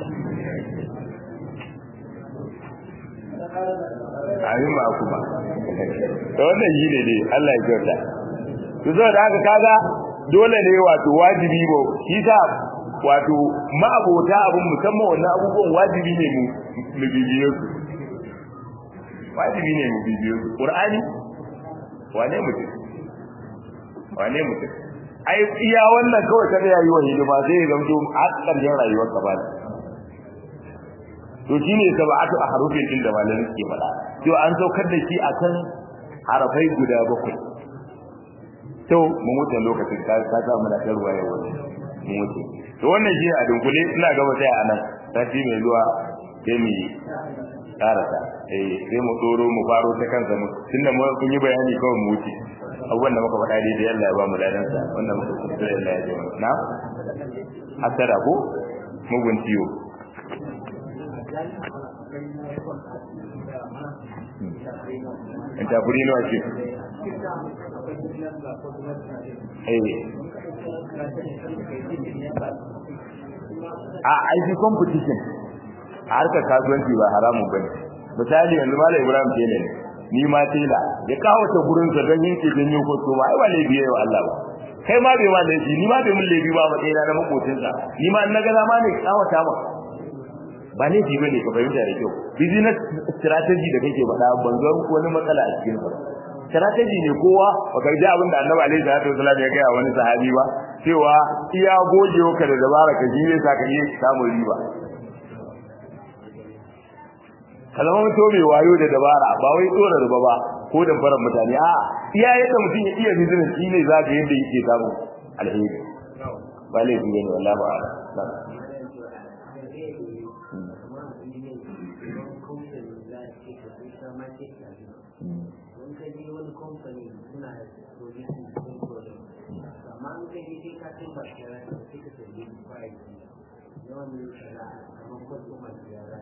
amin ba kuma da wannan shi ne dai Allah ya kyauta to zo da haka kaga dole ne wato wajibi ba shi sa wato ma'abota abun musamman wannan abubuwan wajibi ne mu mu bibiye su wajibi ne mu bibiye su qur'ani wane mutum wane mutum ai iya wannan kawai kada yayi wa hidima zai zamto a ƙarshen rayuwar ka ba to shine sab'atu ahrufin din da malamin ke faɗa to an saukar da shi akan harafai guda bakwai to mun wuce lokacin ka ka sa mana tarwa yau mun wuce to wannan shi a dunkule ina gaba sai a nan sati mai zuwa sai mu karasa eh sai mu doro mu faro ta kansa mu tunda mu kun yi bayani kawai mu wuce abubuwan da muka faɗa daidai Allah ya ba mu ladan sa wannan muka kuskure Allah ya ji mu na hasara ko mugun ciwo in ta kuri nawa ce a aiki competition a harkar kasuwanci ba haramun bane misali yanzu malam ibrahim tele ne ni ma tela ya kawo ta gurin sa don yake don yin kwasto ba ai ba laifi yayi wa Allah ba kai ma bai ma laifi ni ma bai mun laifi ba ba tsira na makocin sa ni ma na ga ma ne kawata ma ba laifi bane ka fahimta da kyau business strategy da kake faɗa ban ga wani matsala a cikin sa strategy ne kowa baka ji abin da Annabi alaihi salatu wasallam ya gaya wani sahabi ba cewa iya gogewa ka da dabara ka ji ne saka yi samun riba kalama mutum mai wayo da dabara ba wai tsora riba ba ko da faran mutane a iya yadda mutum ya iya business shi ne zaka yadda yake samu alheri ba laifi ne wallahi ba company suna producing sun product amma an kai dai ka kai ba shi ra sai ka sai price yawan ne kaza amma ko kuma ya ra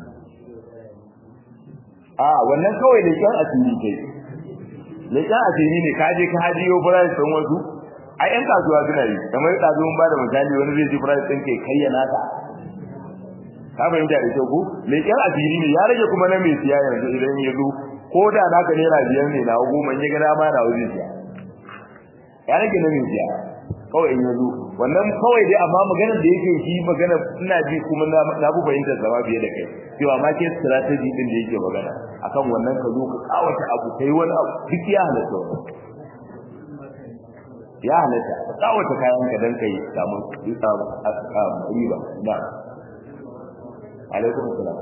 a wannan kawai da kyan asiri kai leƙen asiri ne ka je ka hajiyo price ɗin wasu a ƴan kasuwa suna yi kamar ɗazu mun ba da misali wani zai ji price ɗin kai kayyana ta ka fahimta da kyau ko leƙen asiri ne ya rage kuma na mai siya yanzu idan ya zo ko da naka naira biyar ne na goma ya gana ma na wajen siya ya rage na mai siya kawai in yazo wannan kawai dai amma maganar da yake shi magana ina ji kuma na bu fahimtar zama fiye da kai cewa market strategy din da yake magana akan wannan ka zo ka kawata abu kai wani abu duk ya halatta wannan ya halatta ka kawata kayan ka dan kai samu riba da alaikum salam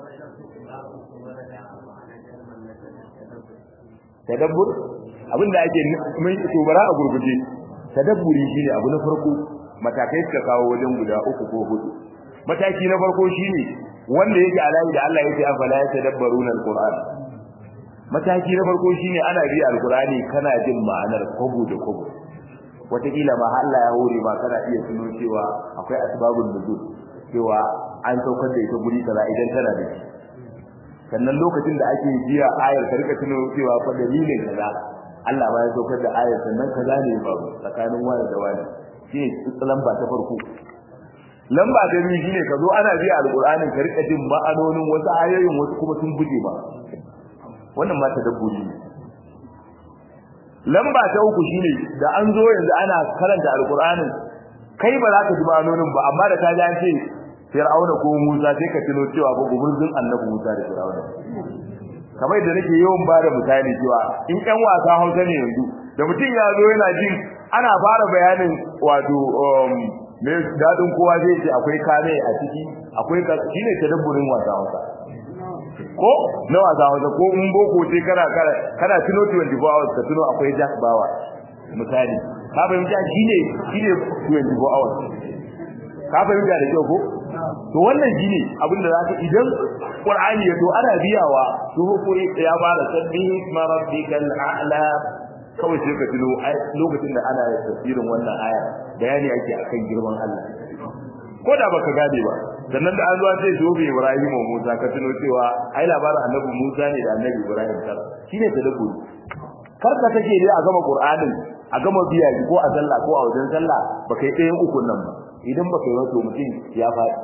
tadabbur abinda ake mai tubara a gurguje tadabburi shine abu na farko matakai suka kawo wajen guda uku ko hudu mataki na farko shine wanda yake alayi da Allah yake afala ya tadabbaruna alquran mataki na farko shine ana bi alqurani kana jin ma'anar kobo da kobo wataƙila ma Allah ya hore ma kana iya tuno cewa akwai asbabun nuzul cewa an saukar da ita guri kaza idan tana da shi sannan lokacin da ake biya ayar ka rika tuno cewa fa dalilin kaza Allah ma ya saukar da ayar sannan kaza ne ba tsakanin wani da wani shine lamba ta farko lamba ta biyu shine ka zo ana biya alqur'anin ka rika jin ma'anonin wasu ayoyin wasu kuma sun buje ba wannan ma tadabburi ne lamba ta uku shine da an zo yanzu ana karanta alqur'anin kai ba za ka ji ma'anonin ba amma da ka ji an ce Fir'auna ko Musa sai ka tuno cewa ba guburzun Annabi Musa da Fir'auna kamar da nake yawan ba da misali cewa in ƴan wasa Hausa ne yanzu da mutum ya zo yana jin ana fara bayanin wato me dadin kowa zai ce akwai kame a ciki akwai shine tadabburin wasa Hausa ko na wasa Hausa ko in boko ce kana kana tuno 24 hours ka tuno akwai Jack Bawa misali ka fahimta shine shine 24 hours ka fahimta da kyau ko to wannan shine abin da zaka idan Qur'ani ya to ana biyawa to ko ya fara sabbi ma rabbikal a'la kawai sai ka tuno lokacin da ana tafsirin wannan aya bayani ake akan girman Allah ko da baka gane ba sannan da an zuwa sai zo bi Ibrahim wa Musa ka tuno cewa ai labarin Annabi Musa ne da Annabi Ibrahim tara shine tadabburi kar ka take dai a gama Qur'anin a gama biya ko a sallah ko a wajen sallah baka yi ɗayan ukun nan ba idan baka yi wato mutum ya faɗi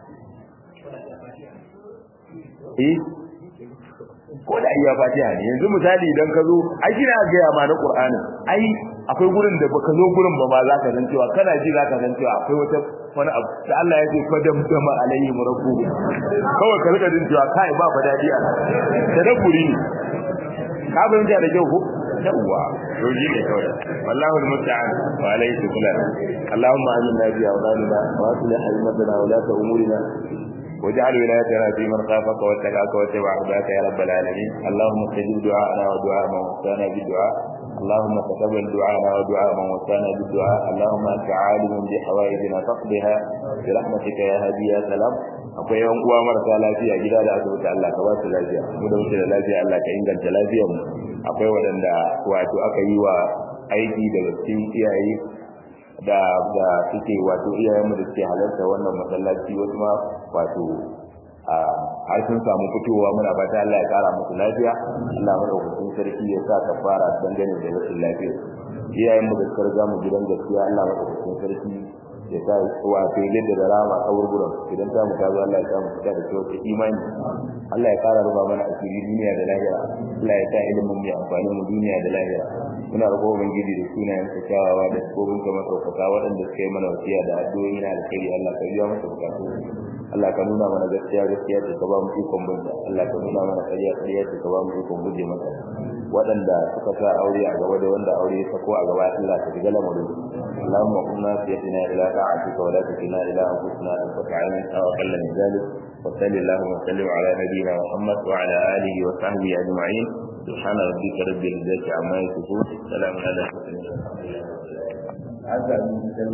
eh ko da iya fatiha ne yanzu misali idan ka zo ai kina ga ma na Qur'ani ai akwai gurin da baka zo gurin ba ma za ka san cewa kana ji za ka san cewa akwai wata wani abu da Allah ya ce fadam dama alayhi rabbu kawai ka rika jin cewa kai ba fa dadi a tadabburi ne ka bayyana da kyau ko yawwa to ji ne kawai wallahu almusta'an wa alayhi tuklan allahumma aminna bi awdanina wa aslih haymatana wa la ta'umurina واجعل ولايتنا في من خافك واتقاك واتبع هداك يا رب العالمين اللهم استجب دعاءنا ودعاء من وصانا بالدعاء اللهم تقبل دعاءنا ودعاء من وصانا بالدعاء اللهم انت عالم بحوائجنا فاقضها برحمتك يا هادي يا سلام akwai yan uwa marasa lafiya gida da asibiti Allah ka ba su lafiya mu da muke da lafiya Allah ka inganta lafiyar mu akwai waɗanda wato aka yi wa aiki daga cikin iyaye da da suke wato iyayen mu da suke halarta wannan masallaci wasu ma wato a har sun samu fitowa muna fata Allah ya kara musu lafiya Allah madaukakin sarki ya sa kafara dangane da rashin lafiya iyayen mu da suka riga mu gidan gaskiya Allah madaukakin sarki ya sa wato yadda da rama kaburburan idan ta mu tazo Allah ya sa mu fita da kyau imani Allah ya kara ruba mana asiri duniya da lahira Allah ya sa ilimin mu amfani mu duniya da lahira muna roƙo ubangiji da sunayen sa kyawawa da sabobin ka masaukaka waɗanda suka yi mana wasiya da addu'o'i na alkhairi Allah ka biya masa bukatu Allah ka nuna mana gaskiya gaskiya ce ka ba mu ikon binta Allah ka nuna mana ƙarya ƙarya ce ka ba mu ikon guje mata waɗanda suka sa aure a gaba da wanda aure ya sako a gaba Allah ka shiga lamarin اللهم قمنا بيدنا إلى طاعتك ولا تكلنا إلى أنفسنا أنفسنا عين أو أقل من ذلك وصل اللهم وسلم على نبينا محمد وعلى آله وصحبه أجمعين سبحان ربك رب العزة عما يصفون سلام على المرسلين